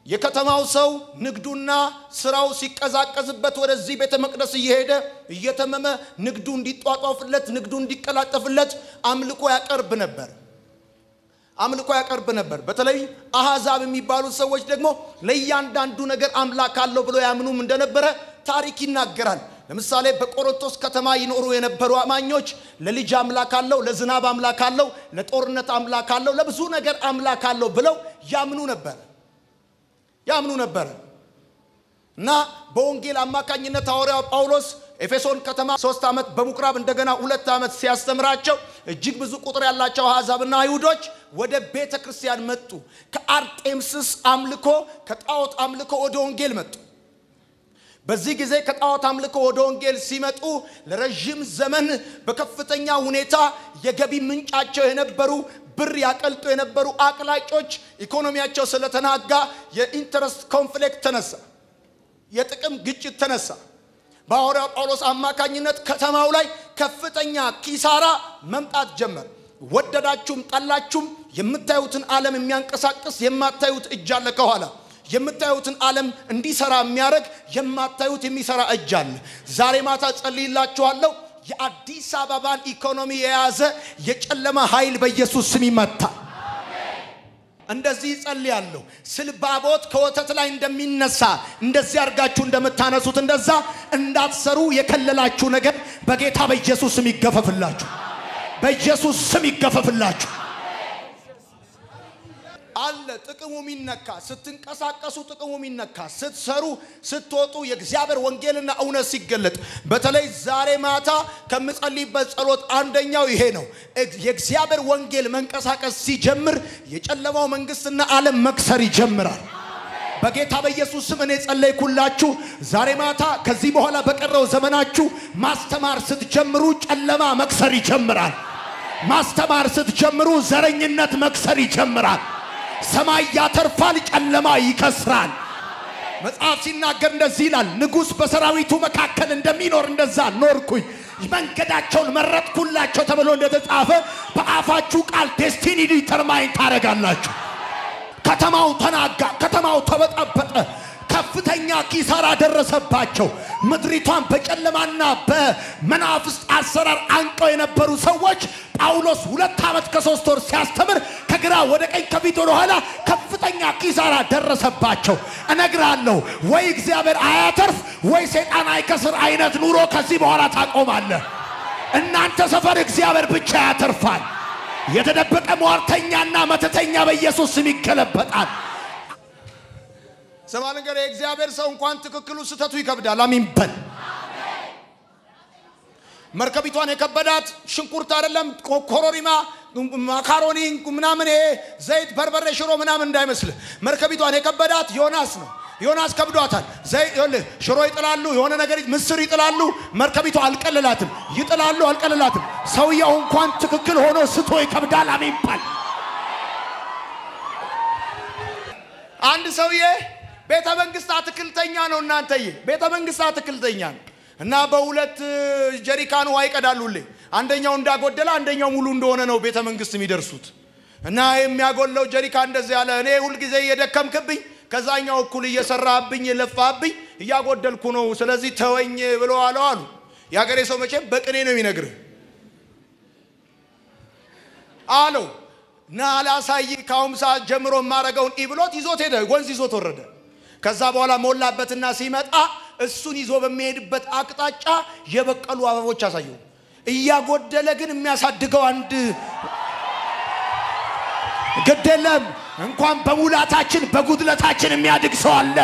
የከተማው ሰው ንግዱና ስራው ሲቀዛቀዝበት ወደዚህ ቤተ መቅደስ እየሄደ እየተመመ ንግዱ እንዲጧጧፍለት ንግዱ እንዲቀላጠፍለት አምልኮ ያቀርብ ነበር አምልኮ ያቀርብ ነበር። በተለይ አሕዛብ የሚባሉት ሰዎች ደግሞ ለእያንዳንዱ ነገር አምላክ አለው ብለው ያምኑም እንደነበረ ታሪክ ይናገራል። ለምሳሌ በቆሮንቶስ ከተማ ይኖሩ የነበሩ አማኞች ለልጅ አምላክ አለው፣ ለዝናብ አምላክ አለው፣ ለጦርነት አምላክ አለው፣ ለብዙ ነገር አምላክ አለው ብለው ያምኑ ነበር ያምኑ ነበር እና በወንጌል አማካኝነት ሐዋርያው ጳውሎስ ኤፌሶን ከተማ ሶስት ዓመት በምኩራብ እንደገና ሁለት ዓመት ሲያስተምራቸው እጅግ ብዙ ቁጥር ያላቸው አሕዛብና አይሁዶች ወደ ቤተ ክርስቲያን መጡ። ከአርጤምስስ አምልኮ ከጣዖት አምልኮ ወደ ወንጌል መጡ። በዚህ ጊዜ ከጣዖት አምልኮ ወደ ወንጌል ሲመጡ ለረዥም ዘመን በከፍተኛ ሁኔታ የገቢ ምንጫቸው የነበሩ ብር ያቀልጡ የነበሩ አቅላጮች ኢኮኖሚያቸው ስለተናጋ የኢንተረስት ኮንፍሊክት ተነሳ፣ የጥቅም ግጭት ተነሳ። በሐዋርያው ጳውሎስ አማካኝነት ከተማው ላይ ከፍተኛ ኪሳራ መምጣት ጀመር። ወደዳችሁም ጠላችሁም የምታዩትን ዓለም የሚያንቀሳቅስ የማታዩት እጅ አለ ከኋላ የምታዩትን ዓለም እንዲሰራ የሚያደርግ የማታዩት የሚሰራ እጅ አለ። ዛሬ ማታ ጸልይላችኋለሁ። የአዲስ አበባን ኢኮኖሚ የያዘ የጨለማ ኃይል በኢየሱስ ስም ይመታ። እንደዚህ ጸልያለሁ። ስልባቦት ከወተት ላይ እንደሚነሳ እንደዚህ አድርጋችሁ እንደምታነሱት እንደዛ እንዳትሰሩ የከለላችሁ ነገር በጌታ በኢየሱስ ስም ይገፈፍላችሁ። በኢየሱስ ስም ይገፈፍላችሁ። አለ ጥቅሙ የሚነካ ስትንቀሳቀሱ ጥቅሙ የሚነካ ስትሰሩ ስትወጡ የእግዚአብሔር ወንጌልና እውነት ሲገለጥ በተለይ ዛሬ ማታ ከምጸልይበት ጸሎት አንደኛው ይሄ ነው። የእግዚአብሔር ወንጌል መንቀሳቀስ ሲጀምር የጨለማው መንግስትና ዓለም መክሰር ይጀምራል። በጌታ በኢየሱስ ስም እኔ ጸለይኩላችሁ። ዛሬ ማታ ከዚህ በኋላ በቀረው ዘመናችሁ ማስተማር ስትጀምሩ ጨለማ መክሰር ይጀምራል። ማስተማር ስትጀምሩ ዘረኝነት መክሰር ይጀምራል። ሰማይ ያተርፋል፣ ጨለማ ይከስራል። መጽሐፍ ሲናገር እንደዚህ ይላል፣ ንጉሥ በሰራዊቱ መካከል እንደሚኖር እንደዛ ኖርኩኝ፣ መንገዳቸውን መረጥኩላቸው ተብሎ እንደተጻፈ በአፋችሁ ቃል ዴስቲኒ ዲተርማይን ታደርጋላችሁ። ከተማው ተናጋ፣ ከተማው ተበጠበጠ፣ ከፍተኛ ኪሳራ ደረሰባቸው። ምድሪቷን በጨለማና በመናፍስት አሰራር አንቀው የነበሩ ሰዎች ጳውሎስ ሁለት ዓመት ከሶስት ወር ሲያስተምር ከግራ ወደ ቀኝ ከፊት ወደ ኋላ ከፍተኛ ኪሳራ ደረሰባቸው። እነግራለሁ ወይ እግዚአብሔር አያተርፍ ወይ ሰይጣን አይከስር አይነት ኑሮ ከዚህ በኋላ ታቆማለህ። እናንተ ሰፈር እግዚአብሔር ብቻ ያተርፋል። የተደበቀ ሟርተኛና መተተኛ በኢየሱስ ስም ይገለበጣል። ስማ ነገር የእግዚአብሔር ሰው እንኳን ትክክሉ ስተቱ ይከብዳል። አሚን በል። መርከቢቷን የከበዳት ሽንኩርት አይደለም፣ ኮሮሪማ፣ ማካሮኒ ምናምን፣ ይሄ ዘይት፣ በርበሬ፣ ሽሮ ምናምን እንዳይመስልህ። መርከቢቷን የከበዳት ዮናስ ነው። ዮናስ ከብዷታል። ሽሮ ይጥላሉ፣ የሆነ ነገር ምስር ይጥላሉ። መርከቢቷ አልቀልላትም። ይጥላሉ፣ አልቀልላትም። ሰውየው እንኳን ትክክል ሆኖ ስቶ ይከብዳል። አሚን በል። አንድ ሰውዬ ቤተ መንግስት አትክልተኛ ነው። እናንተዬ ቤተ መንግስት አትክልተኛ ነው እና በሁለት ጀሪካን ውሃ ይቀዳሉልኝ። አንደኛው እንዳጎደለ አንደኛው ሙሉ እንደሆነ ነው ቤተ መንግስት የሚደርሱት። እና የሚያጎለው ጀሪካን እንደዚህ ያለ እኔ ሁልጊዜ እየደከምክብኝ ከዛኛው እኩል እየሰራብኝ የለፋብኝ እያጎደልኩ ነው፣ ስለዚህ ተወኝ ብሎ አለው አሉ። የሀገሬ ሰው መቼም በቅኔ ነው የሚነግርህ አለው እና ላሳይ ከአሁን ሰዓት ጀምሮ የማረገውን ኢ ብሎት ይዞት ሄደ። ወንዝ ይዞት ወረደ። ከዛ በኋላ ሞላበትና ሲመጣ እሱን ይዞ በሚሄድበት አቅጣጫ የበቀሉ አበቦች አሳየው። እያጎደለ ግን የሚያሳድገው አንድ ግድ የለም። እንኳን በሙላታችን በጉድለታችን የሚያድግ ሰው አለ።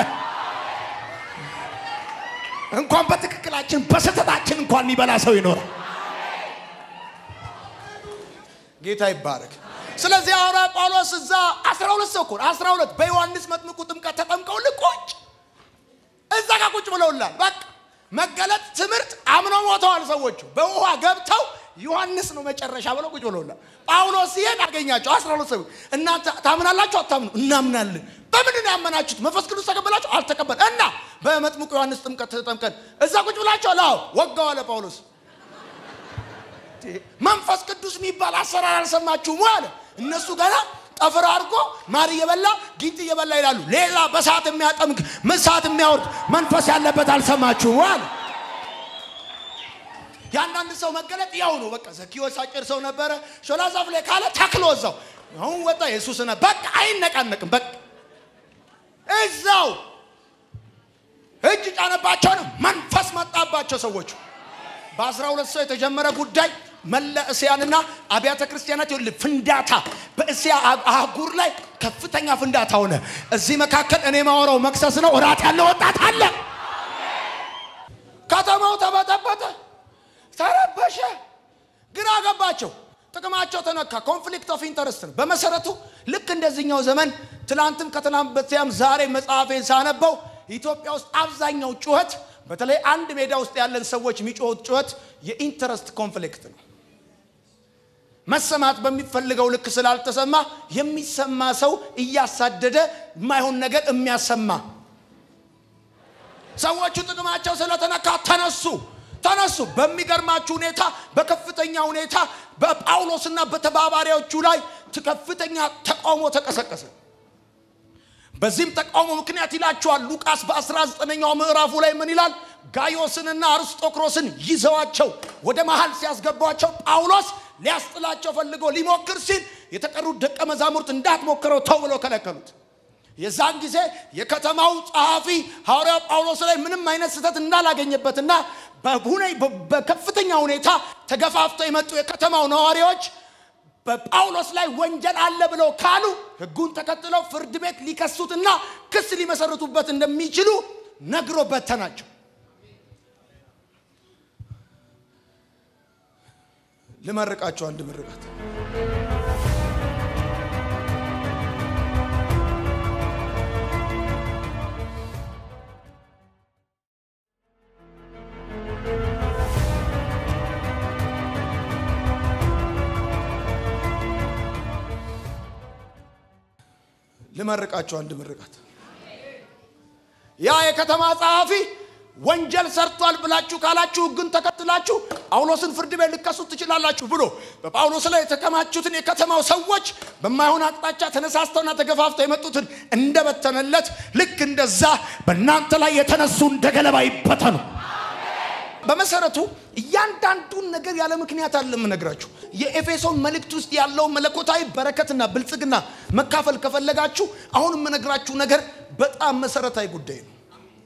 እንኳን በትክክላችን በስህተታችን እንኳን የሚበላ ሰው ይኖራል። ጌታ ይባረክ። ስለዚህ ሐዋርያ ጳውሎስ እዛ አስራ ሁለት ሰው እኮ አስራ ሁለት በዮሐንስ መጥምቁ ጥምቀት ተጠምቀው ልቆጭ እዛ ጋር ቁጭ ብለውላል። በቃ መገለጥ ትምህርት አምነው ሞተዋል ሰዎቹ። በውሃ ገብተው ዮሐንስ ነው መጨረሻ ብለው ቁጭ ብለውላል። ጳውሎስ ሲሄድ አገኛቸው አስራ ሁለት ሰዎች። እናንተ ታምናላችሁ አታምኑ? እናምናለን። በምንድን ነው ያመናችሁት? መንፈስ ቅዱስ ተቀበላችሁ? አልተቀበል እና በመጥምቁ ዮሐንስ ጥምቀት ተጠምቀን እዛ ቁጭ ብላችኋል? አዎ። ወጋው አለ ጳውሎስ። መንፈስ ቅዱስ የሚባል አሰራር አልሰማችሁም አለ። እነሱ ገና ጠፍር አድርጎ ማር እየበላ ጊንጥ እየበላ ይላሉ። ሌላ በሰዓት የሚያጠምቅ ምሳት የሚያወርድ መንፈስ ያለበት አልሰማችሁም ዋል የአንዳንድ ሰው መገለጥ ያው ነው። በቃ ዘኪዎስ አጭር ሰው ነበረ። ሾላ ዛፍ ላይ ካለ ተክሎ እዛው አሁን ወጣ ኢየሱስ ነ በቃ አይነቃነቅም። በቃ እዛው እጅ ጫነባቸው ነው መንፈስ መጣባቸው ሰዎቹ። በአስራ ሁለት ሰው የተጀመረ ጉዳይ መላ እስያንና አብያተ ክርስቲያናት ይኸውልህ ፍንዳታ በእስያ አህጉር ላይ ከፍተኛ ፍንዳታ ሆነ። እዚህ መካከል እኔ ማወራው መክሰስ ነው። እራት ያለው ወጣት አለ። ከተማው ተበጠበጠ፣ ተረበሸ፣ ግራ ገባቸው። ጥቅማቸው ተነካ። ኮንፍሊክት ኦፍ ኢንተረስት ነው በመሰረቱ። ልክ እንደዚህኛው ዘመን ትናንትም ከትናንት በስቲያም ዛሬ መጽሐፌን ሳነበው ኢትዮጵያ ውስጥ አብዛኛው ጩኸት በተለይ አንድ ሜዳ ውስጥ ያለን ሰዎች የሚጮሁት ጩኸት የኢንተረስት ኮንፍሊክት ነው። መሰማት በሚፈልገው ልክ ስላልተሰማ የሚሰማ ሰው እያሳደደ የማይሆን ነገር የሚያሰማ ሰዎቹ ጥቅማቸው ስለተነካ ተነሱ ተነሱ። በሚገርማችሁ ሁኔታ በከፍተኛ ሁኔታ በጳውሎስና በተባባሪዎቹ ላይ ከፍተኛ ተቃውሞ ተቀሰቀሰ። በዚህም ተቃውሞ ምክንያት ይላቸዋል ሉቃስ በ19ኛው ምዕራፉ ላይ ምን ይላል? ጋዮስንና አርስጦክሮስን ይዘዋቸው ወደ መሃል ሲያስገቧቸው ጳውሎስ ሊያስጥላቸው ፈልጎ ሊሞክር ሲል የተቀሩት ደቀ መዛሙርት እንዳትሞክረው ተው ብለው ከለከሉት። የዛን ጊዜ የከተማው ጸሐፊ ሐዋርያው ጳውሎስ ላይ ምንም አይነት ስህተት እንዳላገኘበትና በከፍተኛ ሁኔታ ተገፋፍተው የመጡ የከተማው ነዋሪዎች በጳውሎስ ላይ ወንጀል አለ ብለው ካሉ ሕጉን ተከትለው ፍርድ ቤት ሊከሱትና ክስ ሊመሰርቱበት እንደሚችሉ ነግሮ በተናቸው። ልመርቃቸው አንድ ምርቃት ልመርቃቸው አንድ ምርቃት። ያ የከተማ ጸሐፊ ወንጀል ሰርቷል ብላችሁ ካላችሁ ሕግን ተከትላችሁ ጳውሎስን ፍርድ ቤት ልከሱት ትችላላችሁ ብሎ በጳውሎስ ላይ የተከማቹትን የከተማው ሰዎች በማይሆን አቅጣጫ ተነሳስተውና ተገፋፍተው የመጡትን እንደበተነለት ልክ እንደዛ በእናንተ ላይ የተነሱ እንደ ገለባ ይበተኑ። በመሰረቱ እያንዳንዱን ነገር ያለ ምክንያት አለ የምነግራችሁ። የኤፌሶን መልእክት ውስጥ ያለው መለኮታዊ በረከትና ብልጽግና መካፈል ከፈለጋችሁ አሁን የምነግራችሁ ነገር በጣም መሰረታዊ ጉዳይ ነው።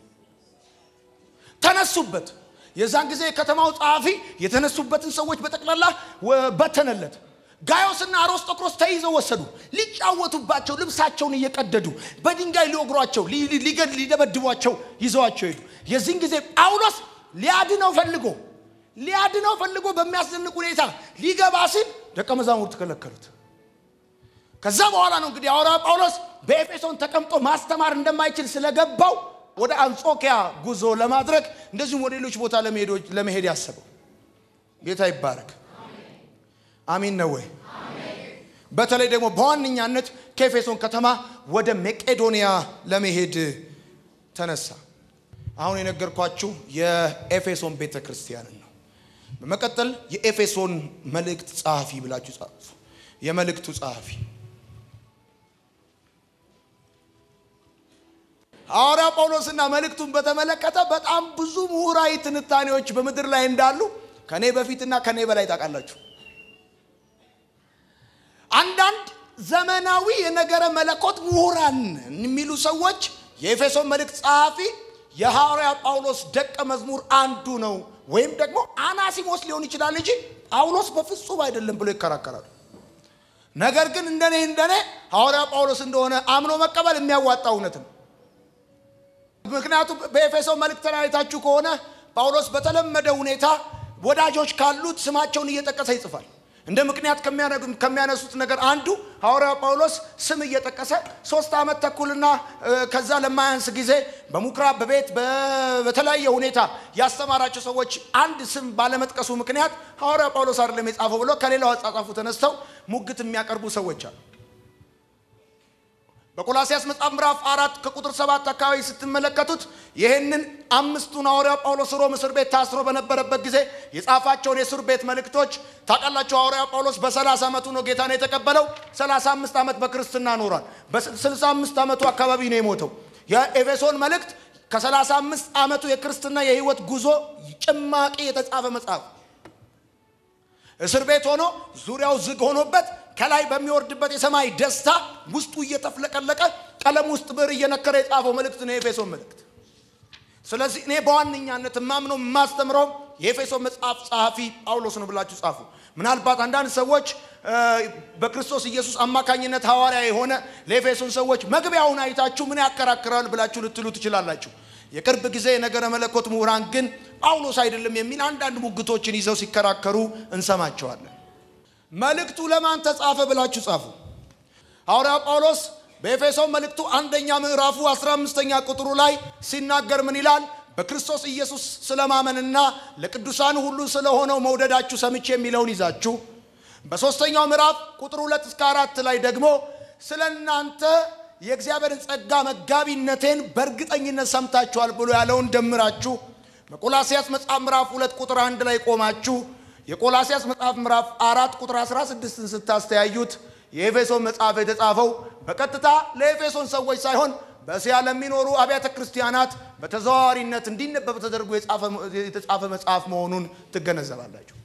ተነሱበት። የዛን ጊዜ የከተማው ጸሐፊ የተነሱበትን ሰዎች በጠቅላላ በተነለት። ጋዮስና አርስጦክሮስ ተይዘው ወሰዱ። ሊጫወቱባቸው ልብሳቸውን እየቀደዱ በድንጋይ ሊወግሯቸው፣ ሊደበድቧቸው ይዘዋቸው ሄዱ። የዚህን ጊዜ ጳውሎስ ሊያድነው ፈልጎ ሊያድነው ፈልጎ በሚያስደንቅ ሁኔታ ሊገባ ሲል ደቀ መዛሙርት ከለከሉት። ከዛ በኋላ ነው እንግዲህ ሐዋርያው ጳውሎስ በኤፌሶን ተቀምጦ ማስተማር እንደማይችል ስለገባው ወደ አንጾኪያ ጉዞ ለማድረግ እንደዚሁም ወደ ሌሎች ቦታ ለመሄድ ያሰበው። ጌታ ይባረክ። አሚን ነው ወይ? በተለይ ደግሞ በዋነኛነት ከኤፌሶን ከተማ ወደ መቄዶንያ ለመሄድ ተነሳ። አሁን የነገርኳችሁ የኤፌሶን ቤተ ክርስቲያንን ነው። በመቀጠል የኤፌሶን መልእክት ጸሐፊ ብላችሁ ጻፉ። የመልእክቱ ጸሐፊ ሐዋርያ ጳውሎስና መልእክቱን በተመለከተ በጣም ብዙ ምሁራዊ ትንታኔዎች በምድር ላይ እንዳሉ ከኔ በፊትና ከኔ በላይ ታውቃላችሁ። አንዳንድ ዘመናዊ የነገረ መለኮት ምሁራን የሚሉ ሰዎች የኤፌሶን መልእክት ጸሐፊ የሐዋርያ ጳውሎስ ደቀ መዝሙር አንዱ ነው ወይም ደግሞ አናሲሞስ ሊሆን ይችላል እንጂ ጳውሎስ በፍጹም አይደለም ብሎ ይከራከራሉ። ነገር ግን እንደኔ እንደኔ ሐዋርያ ጳውሎስ እንደሆነ አምኖ መቀበል የሚያዋጣ እውነት ነው። ምክንያቱም በኤፌሶን መልእክት ላይ አይታችሁ ከሆነ ጳውሎስ በተለመደ ሁኔታ ወዳጆች ካሉት ስማቸውን እየጠቀሰ ይጽፋል። እንደ ምክንያት ከሚያነሱት ነገር አንዱ ሐዋርያው ጳውሎስ ስም እየጠቀሰ ሶስት ዓመት ተኩልና ከዛ ለማያንስ ጊዜ በምኩራብ በቤት በተለያየ ሁኔታ ያስተማራቸው ሰዎች አንድ ስም ባለመጥቀሱ ምክንያት ሐዋርያው ጳውሎስ አይደለም የጻፈው ብሎ ከሌላው አጻጻፉ ተነስተው ሙግት የሚያቀርቡ ሰዎች አሉ። በቆላሲያስ መጽሐፍ ምዕራፍ አራት ከቁጥር ሰባት አካባቢ ስትመለከቱት ይህንን አምስቱን ሐዋርያ ጳውሎስ ሮም እስር ቤት ታስሮ በነበረበት ጊዜ የጻፋቸውን የእስር ቤት መልእክቶች ታውቃላችሁ። ሐዋርያ ጳውሎስ በ30 ዓመቱ ነው ጌታን የተቀበለው። 35 ዓመት በክርስትና ኖሯል። በ65 ዓመቱ አካባቢ ነው የሞተው። የኤፌሶን መልእክት ከ35 ዓመቱ የክርስትና የህይወት ጉዞ ጭማቂ የተጻፈ መጽሐፍ እስር ቤት ሆኖ ዙሪያው ዝግ ሆኖበት ከላይ በሚወርድበት የሰማይ ደስታ ውስጡ እየተፍለቀለቀ ቀለም ውስጥ ብዕር እየነከረ የጻፈው መልእክት ነው የኤፌሶን መልእክት። ስለዚህ እኔ በዋነኛነት የማምነው የማስተምረው የኤፌሶን መጽሐፍ ጸሐፊ ጳውሎስ ነው ብላችሁ ጻፉ። ምናልባት አንዳንድ ሰዎች በክርስቶስ ኢየሱስ አማካኝነት ሐዋርያ የሆነ ለኤፌሶን ሰዎች መግቢያውን አይታችሁ ምን ያከራክራል ብላችሁ ልትሉ ትችላላችሁ። የቅርብ ጊዜ የነገረ መለኮት ምሁራን ግን ጳውሎስ አይደለም የሚል አንዳንድ ሙግቶችን ይዘው ሲከራከሩ እንሰማቸዋለን። መልእክቱ ለማን ተጻፈ ብላችሁ ጻፉ። ሐዋርያው ጳውሎስ በኤፌሶን መልእክቱ አንደኛ ምዕራፉ 15ኛ ቁጥሩ ላይ ሲናገር ምን ይላል? በክርስቶስ ኢየሱስ ስለማመንና ለቅዱሳን ሁሉ ስለሆነው መውደዳችሁ ሰምቼ የሚለውን ይዛችሁ በሦስተኛው ምዕራፍ ቁጥር ሁለት እስከ አራት ላይ ደግሞ ስለ እናንተ የእግዚአብሔርን ጸጋ መጋቢነቴን በእርግጠኝነት ሰምታችኋል ብሎ ያለውን ደምራችሁ በቆላሲያስ መጽሐፍ ምዕራፍ ሁለት ቁጥር አንድ ላይ ቆማችሁ የቆላሲያስ መጽሐፍ ምዕራፍ አራት ቁጥር 16ን ስታስተያዩት የኤፌሶን መጽሐፍ የተጻፈው በቀጥታ ለኤፌሶን ሰዎች ሳይሆን በእስያ ለሚኖሩ አብያተ ክርስቲያናት በተዘዋዋሪነት እንዲነበብ ተደርጎ የተጻፈ መጽሐፍ መሆኑን ትገነዘባላችሁ።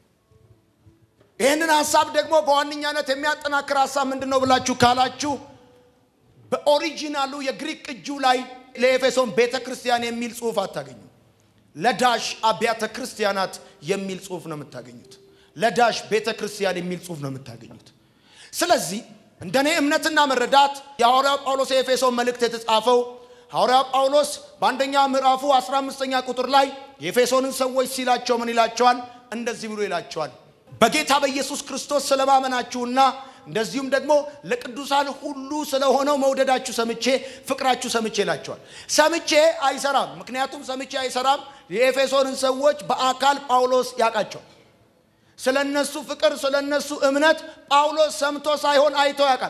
ይህንን ሀሳብ ደግሞ በዋነኛነት የሚያጠናክር ሀሳብ ምንድን ነው ብላችሁ ካላችሁ በኦሪጂናሉ የግሪክ ቅጁ ላይ ለኤፌሶን ቤተ ክርስቲያን የሚል ጽሑፍ አታገኙ። ለዳሽ አብያተ ክርስቲያናት የሚል ጽሑፍ ነው የምታገኙት። ለዳሽ ቤተ ክርስቲያን የሚል ጽሑፍ ነው የምታገኙት። ስለዚህ እንደኔ እምነትና መረዳት የሐዋርያው ጳውሎስ የኤፌሶን መልእክት የተጻፈው ሐዋርያው ጳውሎስ በአንደኛ ምዕራፉ 15ኛ ቁጥር ላይ የኤፌሶንን ሰዎች ሲላቸው ምን ይላቸዋል? እንደዚህ ብሎ ይላቸዋል በጌታ በኢየሱስ ክርስቶስ ስለማመናችሁና እንደዚሁም ደግሞ ለቅዱሳን ሁሉ ስለሆነው መውደዳችሁ ሰምቼ ፍቅራችሁ ሰምቼ ይላቸዋል። ሰምቼ አይሰራም። ምክንያቱም ሰምቼ አይሰራም። የኤፌሶንን ሰዎች በአካል ጳውሎስ ያውቃቸዋል። ስለ እነሱ ፍቅር፣ ስለ እነሱ እምነት ጳውሎስ ሰምቶ ሳይሆን አይቶ ያውቃል።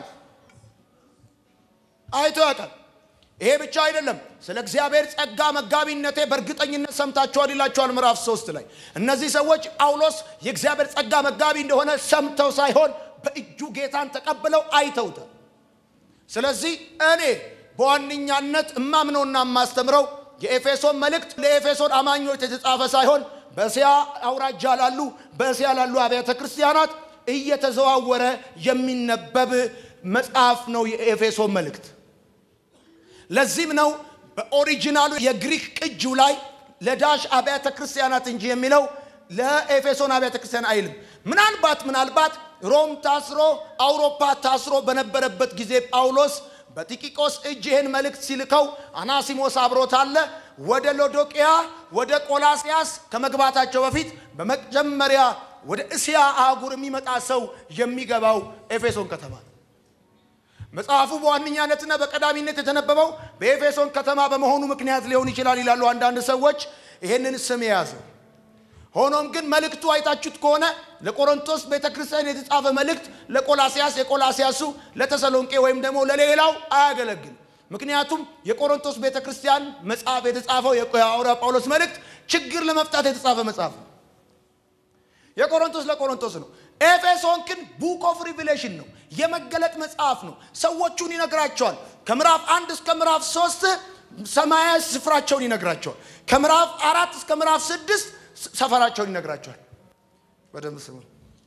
አይቶ ያውቃል። ይሄ ብቻ አይደለም። ስለ እግዚአብሔር ጸጋ መጋቢነቴ በእርግጠኝነት ሰምታችኋል ይላቸዋል ምዕራፍ ሶስት ላይ እነዚህ ሰዎች ጳውሎስ የእግዚአብሔር ጸጋ መጋቢ እንደሆነ ሰምተው ሳይሆን በእጁ ጌታን ተቀብለው አይተውታል። ስለዚህ እኔ በዋነኛነት እማምነውና የማስተምረው የኤፌሶን መልእክት ለኤፌሶን አማኞች የተጻፈ ሳይሆን በእስያ አውራጃ ላሉ በእስያ ላሉ አብያተ ክርስቲያናት እየተዘዋወረ የሚነበብ መጽሐፍ ነው የኤፌሶን መልእክት። ለዚህም ነው በኦሪጂናሉ የግሪክ ቅጁ ላይ ለዳሽ አብያተ ክርስቲያናት እንጂ የሚለው ለኤፌሶን አብያተ ክርስቲያን አይልም። ምናልባት ምናልባት ሮም ታስሮ አውሮፓ ታስሮ በነበረበት ጊዜ ጳውሎስ በቲቂቆስ እጅ ይህን መልእክት ሲልከው አናሲሞስ አብሮት አለ። ወደ ሎዶቅያ ወደ ቆላስያስ ከመግባታቸው በፊት በመጀመሪያ ወደ እስያ አህጉር የሚመጣ ሰው የሚገባው ኤፌሶን ከተማ ነው። መጽሐፉ በዋነኛነትና በቀዳሚነት የተነበበው በኤፌሶን ከተማ በመሆኑ ምክንያት ሊሆን ይችላል ይላሉ አንዳንድ ሰዎች ይህንን ስም የያዘው። ሆኖም ግን መልእክቱ አይታችሁት ከሆነ ለቆሮንቶስ ቤተ ክርስቲያን የተጻፈ መልእክት ለቆላሲያስ፣ የቆላሲያሱ ለተሰሎንቄ ወይም ደግሞ ለሌላው አያገለግል። ምክንያቱም የቆሮንቶስ ቤተ ክርስቲያን መጽሐፍ የተጻፈው የሐዋርያ ጳውሎስ መልእክት ችግር ለመፍታት የተጻፈ መጽሐፍ ነው። የቆሮንቶስ ለቆሮንቶስ ነው። ኤፌሶን ግን ቡክ ኦፍ ሪቪሌሽን ነው፣ የመገለጥ መጽሐፍ ነው። ሰዎቹን ይነግራቸዋል። ከምዕራፍ አንድ እስከ ምዕራፍ ሶስት ሰማያዊ ስፍራቸውን ይነግራቸዋል። ከምዕራፍ አራት እስከ ምዕራፍ ስድስት ሰፈራቸውን ይነግራቸዋል። በደንብ ስሙ።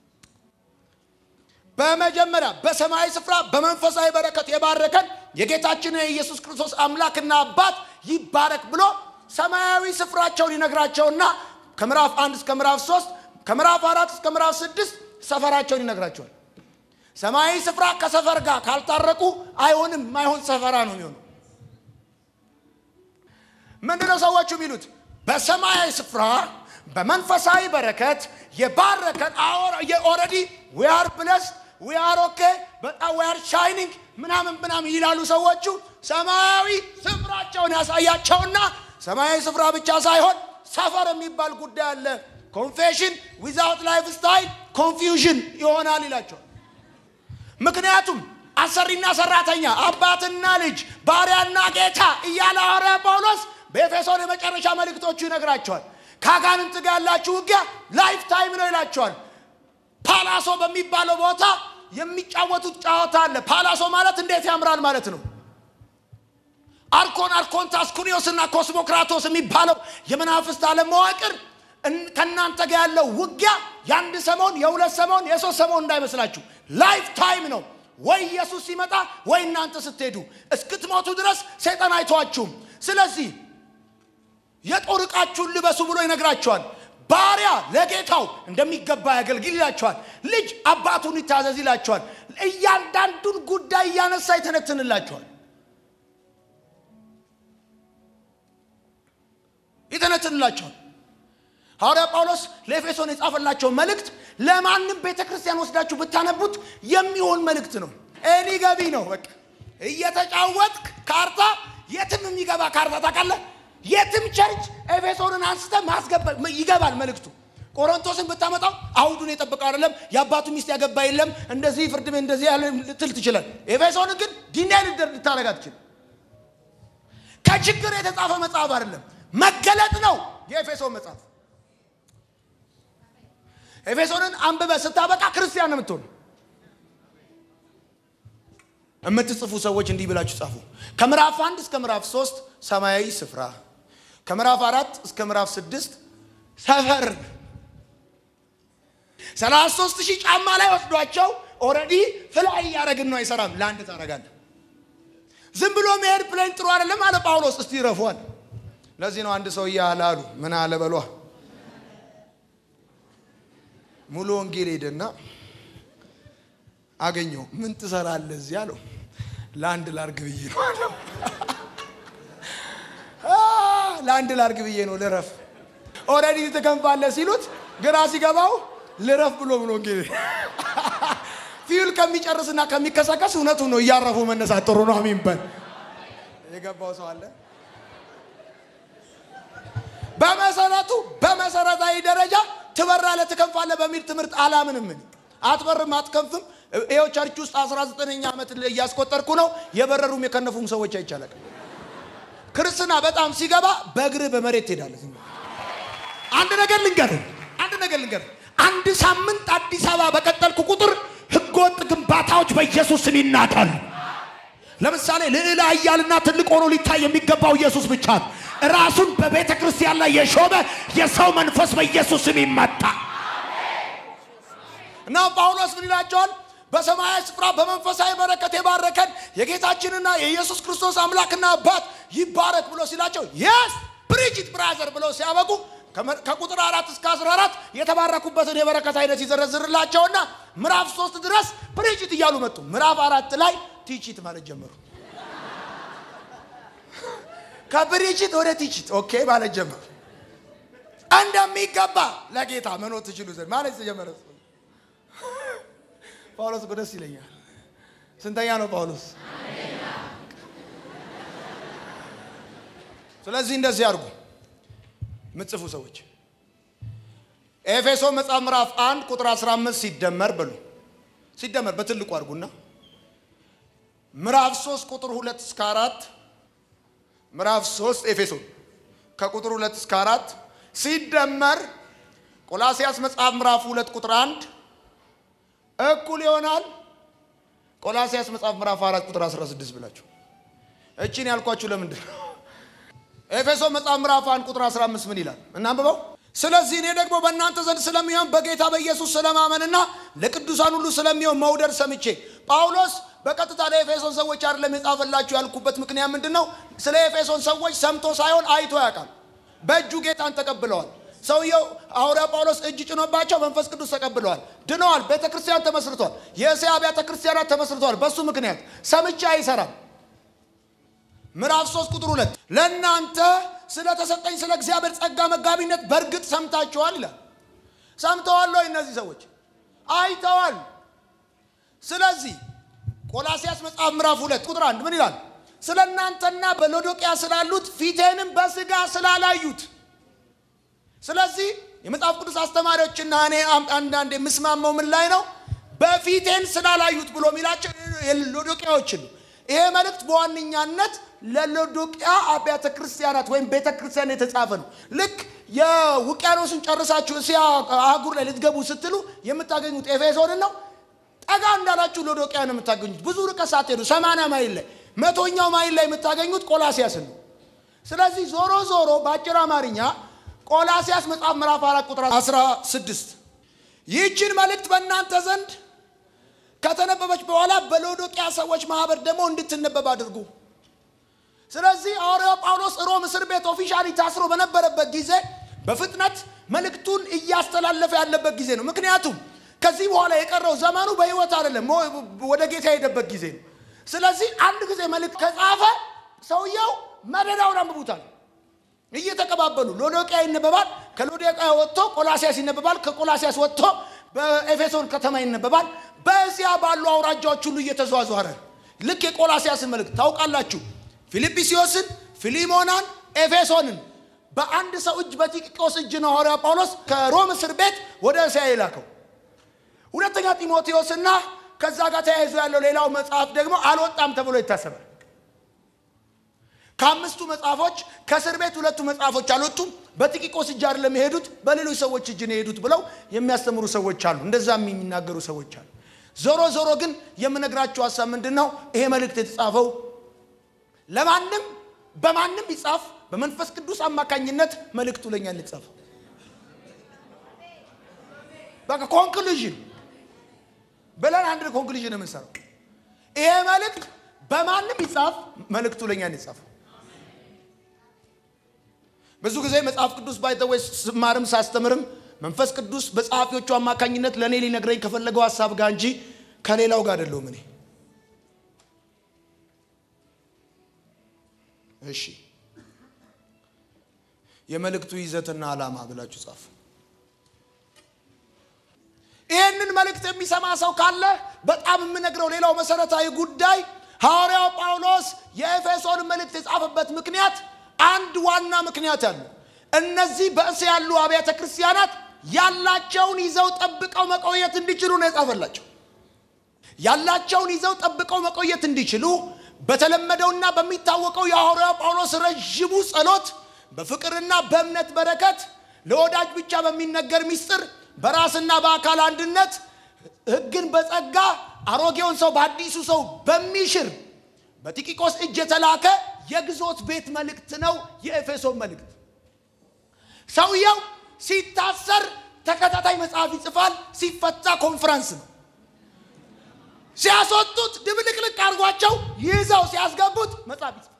በመጀመሪያ በሰማያዊ ስፍራ በመንፈሳዊ በረከት የባረከን የጌታችን የኢየሱስ ክርስቶስ አምላክና አባት ይባረክ ብሎ ሰማያዊ ስፍራቸውን ይነግራቸውና ከምዕራፍ አንድ እስከ ምዕራፍ ሶስት ከምዕራፍ አራት እስከ ምዕራፍ ስድስት ሰፈራቸውን ይነግራቸዋል። ሰማያዊ ስፍራ ከሰፈር ጋር ካልታረቁ አይሆንም። ማይሆን ሰፈራ ነው የሚሆነው። ምንድነው ሰዎቹ የሚሉት? በሰማያዊ ስፍራ በመንፈሳዊ በረከት የባረከን ኦልሬዲ ዊ አር ብለስድ ዊ አር ኦኬ በጣም ዊ አር ሻይኒንግ ምናምን ምናምን ይላሉ ሰዎቹ። ሰማያዊ ስፍራቸውን ያሳያቸውና ሰማያዊ ስፍራ ብቻ ሳይሆን ሰፈር የሚባል ጉዳይ አለ። ኮንፌሽን ዊዛውት ላይፍ ስታይል ኮንፊውዥን ይሆናል ይላቸዋል። ምክንያቱም አሰሪና ሰራተኛ፣ አባትና ልጅ፣ ባሪያና ጌታ እያለ ሐዋርያ ጳውሎስ በኤፌሶን የመጨረሻ መልእክቶቹ ይነግራቸዋል። ከአጋንንት ጋር ያላችሁ ውጊያ ላይፍ ታይም ነው ይላቸዋል። ፓላሶ በሚባለው ቦታ የሚጫወቱት ጨዋታ አለ። ፓላሶ ማለት እንዴት ያምራል ማለት ነው። አርኮን፣ አርኮንታስ፣ ኩኒዮስ እና ኮስሞክራቶስ የሚባለው የመናፍስት ዓለም መዋቅር ከእናንተ ጋር ያለው ውጊያ የአንድ ሰሞን፣ የሁለት ሰሞን፣ የሶስት ሰሞን እንዳይመስላችሁ ላይፍ ታይም ነው። ወይ ኢየሱስ ሲመጣ ወይ እናንተ ስትሄዱ እስክትሞቱ ድረስ ሰይጣን አይተዋችሁም። ስለዚህ የጦር ዕቃችሁን ልበሱ ብሎ ይነግራቸዋል። ባሪያ ለጌታው እንደሚገባ ያገልግል ይላቸዋል። ልጅ አባቱን ይታዘዝ ይላቸዋል። እያንዳንዱን ጉዳይ እያነሳ ይተነትንላቸዋል ይተነትንላቸዋል። ሐዋርያ ጳውሎስ ለኤፌሶን የጻፈላቸው መልእክት ለማንም ቤተ ክርስቲያን ወስዳችሁ ብታነቡት የሚሆን መልእክት ነው። እኔ ገቢ ነው። በቃ እየተጫወትክ ካርታ የትም የሚገባ ካርታ ታውቃለህ። የትም ቸርች ኤፌሶንን አንስተ ማስገባ ይገባል መልእክቱ። ቆሮንቶስን ብታመጣው አውዱን የጠበቀው አይደለም። የአባቱ ሚስት ያገባ የለም። እንደዚህ ፍርድ ቤት እንደዚህ ያለ ልትል ትችላል። ኤፌሶንን ግን ዲናይ ልታረጋ ትችል። ከችግር የተጻፈ መጽሐፍ አይደለም፣ መገለጥ ነው የኤፌሶን መጽሐፍ። ኤፌሶንን አንብበ ስታበቃ ክርስቲያን ነው የምትሆኑ። የምትጽፉ ሰዎች እንዲህ ብላችሁ ጻፉ። ከምዕራፍ አንድ እስከ ምዕራፍ ሶስት ሰማያዊ ስፍራ፣ ከምዕራፍ አራት እስከ ምዕራፍ ስድስት ሰፈር ሰላሳ ሶስት ሺህ ጫማ ላይ ወስዷቸው ኦልሬዲ ፍላይ እያደረግን ነው። አይሰራም። ለአንድ ታደርጋለህ። ዝም ብሎ መሄድ ፕሌን ጥሩ አይደለም አለ ጳውሎስ። እስቲ ይረፏል። ለዚህ ነው አንድ ሰው እያለ አሉ ምን አለ በሏ ሙሉ ወንጌል ሄደና አገኘው። ምን ትሰራለህ እዚህ አለው። ለአንድ ላርግ ብዬ ነው አለው። ለአንድ ላርግ ብዬ ነው ልረፍ። ኦልሬዲ ትከንፋለህ ሲሉት ግራ ሲገባው ልረፍ ብሎ ብሎ ወንጌል ፊውል ከሚጨርስና ከሚከሰከስ እውነቱ ነው። እያረፉ መነሳት ጥሩ ነው። አሚን በል። የገባው ሰው አለ። በመሰረቱ በመሰረታዊ ደረጃ ትበራለህ ትከንፋለህ በሚል ትምህርት አላምንም። ምን አትበርም አትከንፍም። ይኸው ቸርች ውስጥ 19ኛ ዓመት እያስቆጠርኩ ነው። የበረሩም የከነፉም ሰዎች አይቻላል። ክርስትና በጣም ሲገባ በእግር በመሬት ትሄዳለህ። አንድ ነገር ልንገርህ፣ አንድ ነገር ልንገርህ። አንድ ሳምንት አዲስ አበባ በቀጠልኩ ቁጥር ህገወጥ ግንባታዎች በኢየሱስ ስም ይናዳሉ። ለምሳሌ ልዕለ ኃያልና ትልቅ ሆኖ ሊታይ የሚገባው ኢየሱስ ብቻ ነው። ራሱን በቤተ ክርስቲያን ላይ የሾመ የሰው መንፈስ በኢየሱስ ስም ይመታ እና ጳውሎስ ምን ይላቸዋል? በሰማያዊ ስፍራ በመንፈሳዊ በረከት የባረከን የጌታችንና የኢየሱስ ክርስቶስ አምላክና አባት ይባረክ ብሎ ሲላቸው የስ ብሪጅት ብራዘር ብለው ሲያበቁ ከቁጥር አራት እስከ አስራ አራት የተባረኩበትን የበረከት አይነት ይዘረዝርላቸውና ምዕራፍ ሶስት ድረስ ብሪጅት እያሉ መጡ። ምዕራፍ አራት ላይ ቲቺት ማለት ጀመሩ። ከብሪጅት ወደ ቲቺት ኦኬ ማለት ጀመሩ። እንደሚገባ ለጌታ መኖር ትችሉ ዘንድ ማለት ተጀመረ። ጳውሎስ እኮ ደስ ይለኛል። ስንተኛ ነው ጳውሎስ? ስለዚህ እንደዚህ አድርጉ ምጽፉ ሰዎች ኤፌሶ መጽሐፍ ምዕራፍ አንድ ቁጥር 15 ሲደመር በሉ ሲደመር በትልቁ አድርጉና ምዕራፍ 3 ቁጥር 2 እስከ 4 ምዕራፍ 3 ኤፌሶን ከቁጥር 2 እስከ 4 ሲደመር ቆላሲያስ መጽሐፍ ምዕራፍ 2 ቁጥር 1 እኩል ይሆናል ቆላሲያስ መጽሐፍ ምዕራፍ 4 ቁጥር 16 ብላችሁ እቺን ያልኳችሁ ለምንድን ነው? ኤፌሶ መጽሐፍ ምዕራፍ 1 ቁጥር 15 ምን ይላል? እናንብበው። ስለዚህ እኔ ደግሞ በእናንተ ዘንድ ስለሚሆን በጌታ በኢየሱስ ስለማመንና ለቅዱሳን ሁሉ ስለሚሆን መውደድ ሰምቼ ጳውሎስ በቀጥታ ለኤፌሶን ሰዎች አይደለም የጻፈላችሁ ያልኩበት ምክንያት ምንድን ነው? ስለ ኤፌሶን ሰዎች ሰምቶ ሳይሆን አይቶ ያውቃል። በእጁ ጌታን ተቀብለዋል። ሰውየው ሐዋርያ ጳውሎስ እጅ ጭኖባቸው መንፈስ ቅዱስ ተቀብለዋል፣ ድነዋል። ቤተ ክርስቲያን ተመስርቷል። የእስያ አብያተ ክርስቲያናት ተመስርተዋል። በሱ ምክንያት ሰምቼ አይሰራም። ምዕራፍ 3 ቁጥር 2 ለእናንተ ስለተሰጠኝ ስለ እግዚአብሔር ጸጋ መጋቢነት በእርግጥ ሰምታችኋል ይላል። ሰምተዋል ወይ? እነዚህ ሰዎች አይተዋል። ስለዚህ ቆላሲያስ መጽሐፍ ምዕራፍ 2 ቁጥር 1 ምን ይላል? ስለ እናንተና በሎዶቅያ ስላሉት ፊቴንም በስጋ ስላላዩት። ስለዚህ የመጽሐፍ ቅዱስ አስተማሪዎችና እኔ አንዳንድ የምስማማው ምን ላይ ነው? በፊቴን ስላላዩት ብሎ የሚላቸው ሎዶቅያዎችን ነው። ይሄ መልእክት በዋነኛነት ለሎዶቅያ አብያተ ክርስቲያናት ወይም ቤተ ክርስቲያን የተጻፈ ነው። ልክ የውቅያኖስን ጨርሳችሁ እስያ አህጉር ላይ ልትገቡ ስትሉ የምታገኙት ኤፌሶንን ነው። ጠጋ እንዳላችሁ ሎዶቅያ ነው የምታገኙት። ብዙ ርቀት ሳትሄዱ ሰማንያ ማይል ላይ መቶኛው ማይል ላይ የምታገኙት ቆላሲያስን ነው። ስለዚህ ዞሮ ዞሮ በአጭር አማርኛ ቆላሲያስ መጽሐፍ ምዕራፍ አራት ቁጥር 16 ይህችን መልእክት በእናንተ ዘንድ ከተነበበች በኋላ በሎዶቅያ ሰዎች ማህበር ደግሞ እንድትነበብ አድርጉ። ስለዚህ ሐዋርያው ጳውሎስ ሮም እስር ቤት ኦፊሻሊ ታስሮ በነበረበት ጊዜ በፍጥነት መልእክቱን እያስተላለፈ ያለበት ጊዜ ነው። ምክንያቱም ከዚህ በኋላ የቀረው ዘመኑ በሕይወት አይደለም፣ ወደ ጌታ የሄደበት ጊዜ ነው። ስለዚህ አንድ ጊዜ መልእክት ከጻፈ ሰውየው መደዳውን አንብቡታል እየተቀባበሉ ሎዶቅያ ይነበባል። ከሎዶቅያ ወጥቶ ቆላሲያስ ይነበባል። ከቆላሲያስ ወጥቶ በኤፌሶን ከተማ ይነበባል። በዚያ ባሉ አውራጃዎች ሁሉ እየተዟዟረ ልክ የቆላሲያስን መልእክት ታውቃላችሁ። ፊልጵስዮስን፣ ፊሊሞናን፣ ኤፌሶንን በአንድ ሰው እጅ በቲኪቆስ እጅ ነው ሐዋርያ ጳውሎስ ከሮም እስር ቤት ወደ እስያ የላከው። ሁለተኛ ጢሞቴዎስና ከዛ ጋር ተያይዞ ያለው ሌላው መጽሐፍ ደግሞ አልወጣም ተብሎ ይታሰባል። ከአምስቱ መጽሐፎች ከእስር ቤት ሁለቱ መጽሐፎች አልወጡም። በቲኪቆስ እጅ አይደለም የሄዱት በሌሎች ሰዎች እጅ ነው የሄዱት ብለው የሚያስተምሩ ሰዎች አሉ። እንደዛም የሚናገሩ ሰዎች አሉ። ዞሮ ዞሮ ግን የምነግራችሁ ሀሳብ ምንድን ነው? ይሄ መልእክት የተጻፈው ለማንም በማንም ይጻፍ በመንፈስ ቅዱስ አማካኝነት መልእክቱ ለእኛ እንጻፈው። በቃ ኮንክሉዥን ብለን አንድ ኮንክሉዥን የምንሰራው ይሄ መልእክት በማንም ይጻፍ መልእክቱ ለእኛ እንጻፈው። ብዙ ጊዜ መጽሐፍ ቅዱስ ባይተወይ ስማርም ሳስተምርም መንፈስ ቅዱስ በጸሐፊዎቹ አማካኝነት ለእኔ ሊነግረኝ ከፈለገው ሀሳብ ጋር እንጂ ከሌላው ጋር አይደለሁም እኔ። እሺ የመልእክቱ ይዘትና ዓላማ ብላችሁ ጻፉ። ይህንን መልእክት የሚሰማ ሰው ካለ በጣም የምነግረው ሌላው መሰረታዊ ጉዳይ ሐዋርያው ጳውሎስ የኤፌሶን መልእክት የጻፈበት ምክንያት አንድ ዋና ምክንያት አለ። እነዚህ በእስያ ያሉ አብያተ ክርስቲያናት ያላቸውን ይዘው ጠብቀው መቆየት እንዲችሉ ነው የጻፈላቸው። ያላቸውን ይዘው ጠብቀው መቆየት እንዲችሉ በተለመደውና በሚታወቀው የሐዋርያው ጳውሎስ ረዥሙ ጸሎት በፍቅርና በእምነት በረከት ለወዳጅ ብቻ በሚነገር ምስጢር በራስና በአካል አንድነት ሕግን በጸጋ አሮጌውን ሰው በአዲሱ ሰው በሚሽር በቲኪቆስ እጅ የተላከ የግዞት ቤት መልእክት ነው የኤፌሶን መልእክት። ሰውየው ሲታሰር ተከታታይ መጽሐፍ ይጽፋል፣ ሲፈታ ኮንፈረንስ ነው። ሲያስወጡት ድብልቅልቅ አድርጓቸው ይዘው ሲያስገቡት መጽሐፍ ይጽፋል።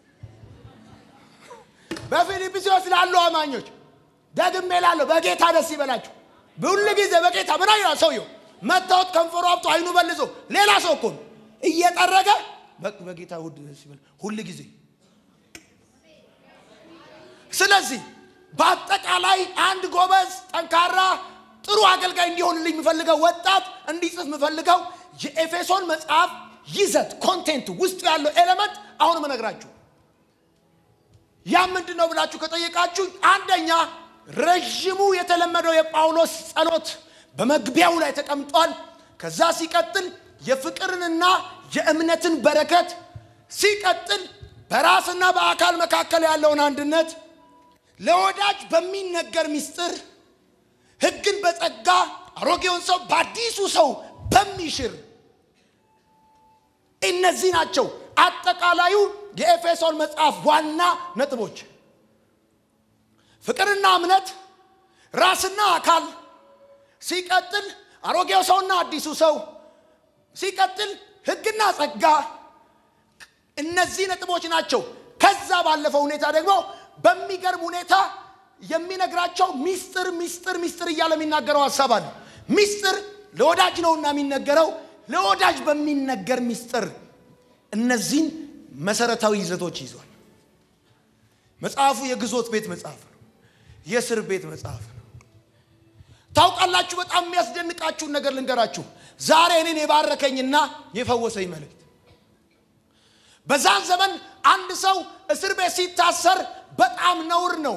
በፊልጵስዩስ ላሉ አማኞች ደግሜ ላለሁ በጌታ ደስ ይበላችሁ። ሁል ጊዜ በጌታ ምን ይላል ሰውየው? መታወት ከንፈሩ አብጦ አይኑ በልዞ ሌላ ሰው እኮ ነው እየጠረገ በጌታ ውድ ደስ ይበል ሁል ጊዜ። ስለዚህ በአጠቃላይ አንድ ጎበዝ፣ ጠንካራ፣ ጥሩ አገልጋይ እንዲሆንልኝ የምፈልገው ወጣት እንዲጽፍ የምፈልገው የኤፌሶን መጽሐፍ ይዘት ኮንቴንቱ ውስጡ ያለው ኤሌመንት አሁን እነግራችሁ ያ ምንድን ነው ብላችሁ ከጠየቃችሁ አንደኛ ረዥሙ የተለመደው የጳውሎስ ጸሎት በመግቢያው ላይ ተቀምጧል። ከዛ ሲቀጥል የፍቅርንና የእምነትን በረከት፣ ሲቀጥል በራስና በአካል መካከል ያለውን አንድነት፣ ለወዳጅ በሚነገር ምስጢር፣ ሕግን በጸጋ አሮጌውን ሰው በአዲሱ ሰው በሚሽር እነዚህ ናቸው አጠቃላዩ የኤፌሶን መጽሐፍ ዋና ነጥቦች። ፍቅርና እምነት፣ ራስና አካል፣ ሲቀጥል አሮጌው ሰውና አዲሱ ሰው፣ ሲቀጥል ሕግና ጸጋ። እነዚህ ነጥቦች ናቸው። ከዛ ባለፈው ሁኔታ ደግሞ በሚገርም ሁኔታ የሚነግራቸው ሚስጥር ሚስጥር ሚስጥር እያለ የሚናገረው ሀሳብ አለ። ሚስጥር ለወዳጅ ነውና የሚነገረው ለወዳጅ በሚነገር ሚስጥር እነዚህን መሰረታዊ ይዘቶች ይዟል። መጽሐፉ የግዞት ቤት መጽሐፍ ነው። የእስር ቤት መጽሐፍ ነው። ታውቃላችሁ፣ በጣም የሚያስደንቃችሁን ነገር ልንገራችሁ። ዛሬ እኔን የባረከኝና የፈወሰኝ መልእክት በዛን ዘመን አንድ ሰው እስር ቤት ሲታሰር በጣም ነውር ነው።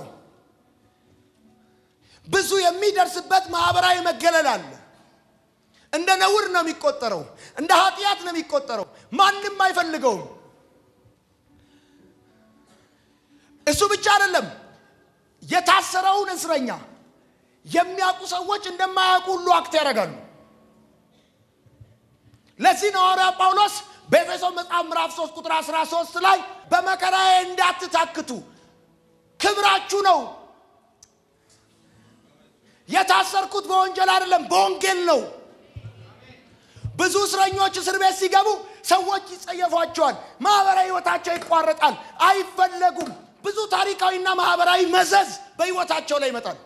ብዙ የሚደርስበት ማህበራዊ መገለል አለ። እንደ ነውር ነው የሚቆጠረው። እንደ ኃጢአት ነው የሚቆጠረው። ማንም አይፈልገውም። እሱ ብቻ አይደለም። የታሰረውን እስረኛ የሚያውቁ ሰዎች እንደማያውቁ ሁሉ አክት ያደርጋሉ። ለዚህ ነው ሐዋርያ ጳውሎስ በኤፌሶን መጽሐፍ ምዕራፍ 3 ቁጥር 13 ላይ በመከራዬ እንዳትታክቱ ክብራችሁ ነው። የታሰርኩት በወንጀል አይደለም፣ በወንጌል ነው። ብዙ እስረኞች እስር ቤት ሲገቡ ሰዎች ይጸየፏቸዋል። ማህበራዊ ህይወታቸው ይቋረጣል፣ አይፈለጉም። ብዙ ታሪካዊና ማህበራዊ መዘዝ በህይወታቸው ላይ ይመጣል።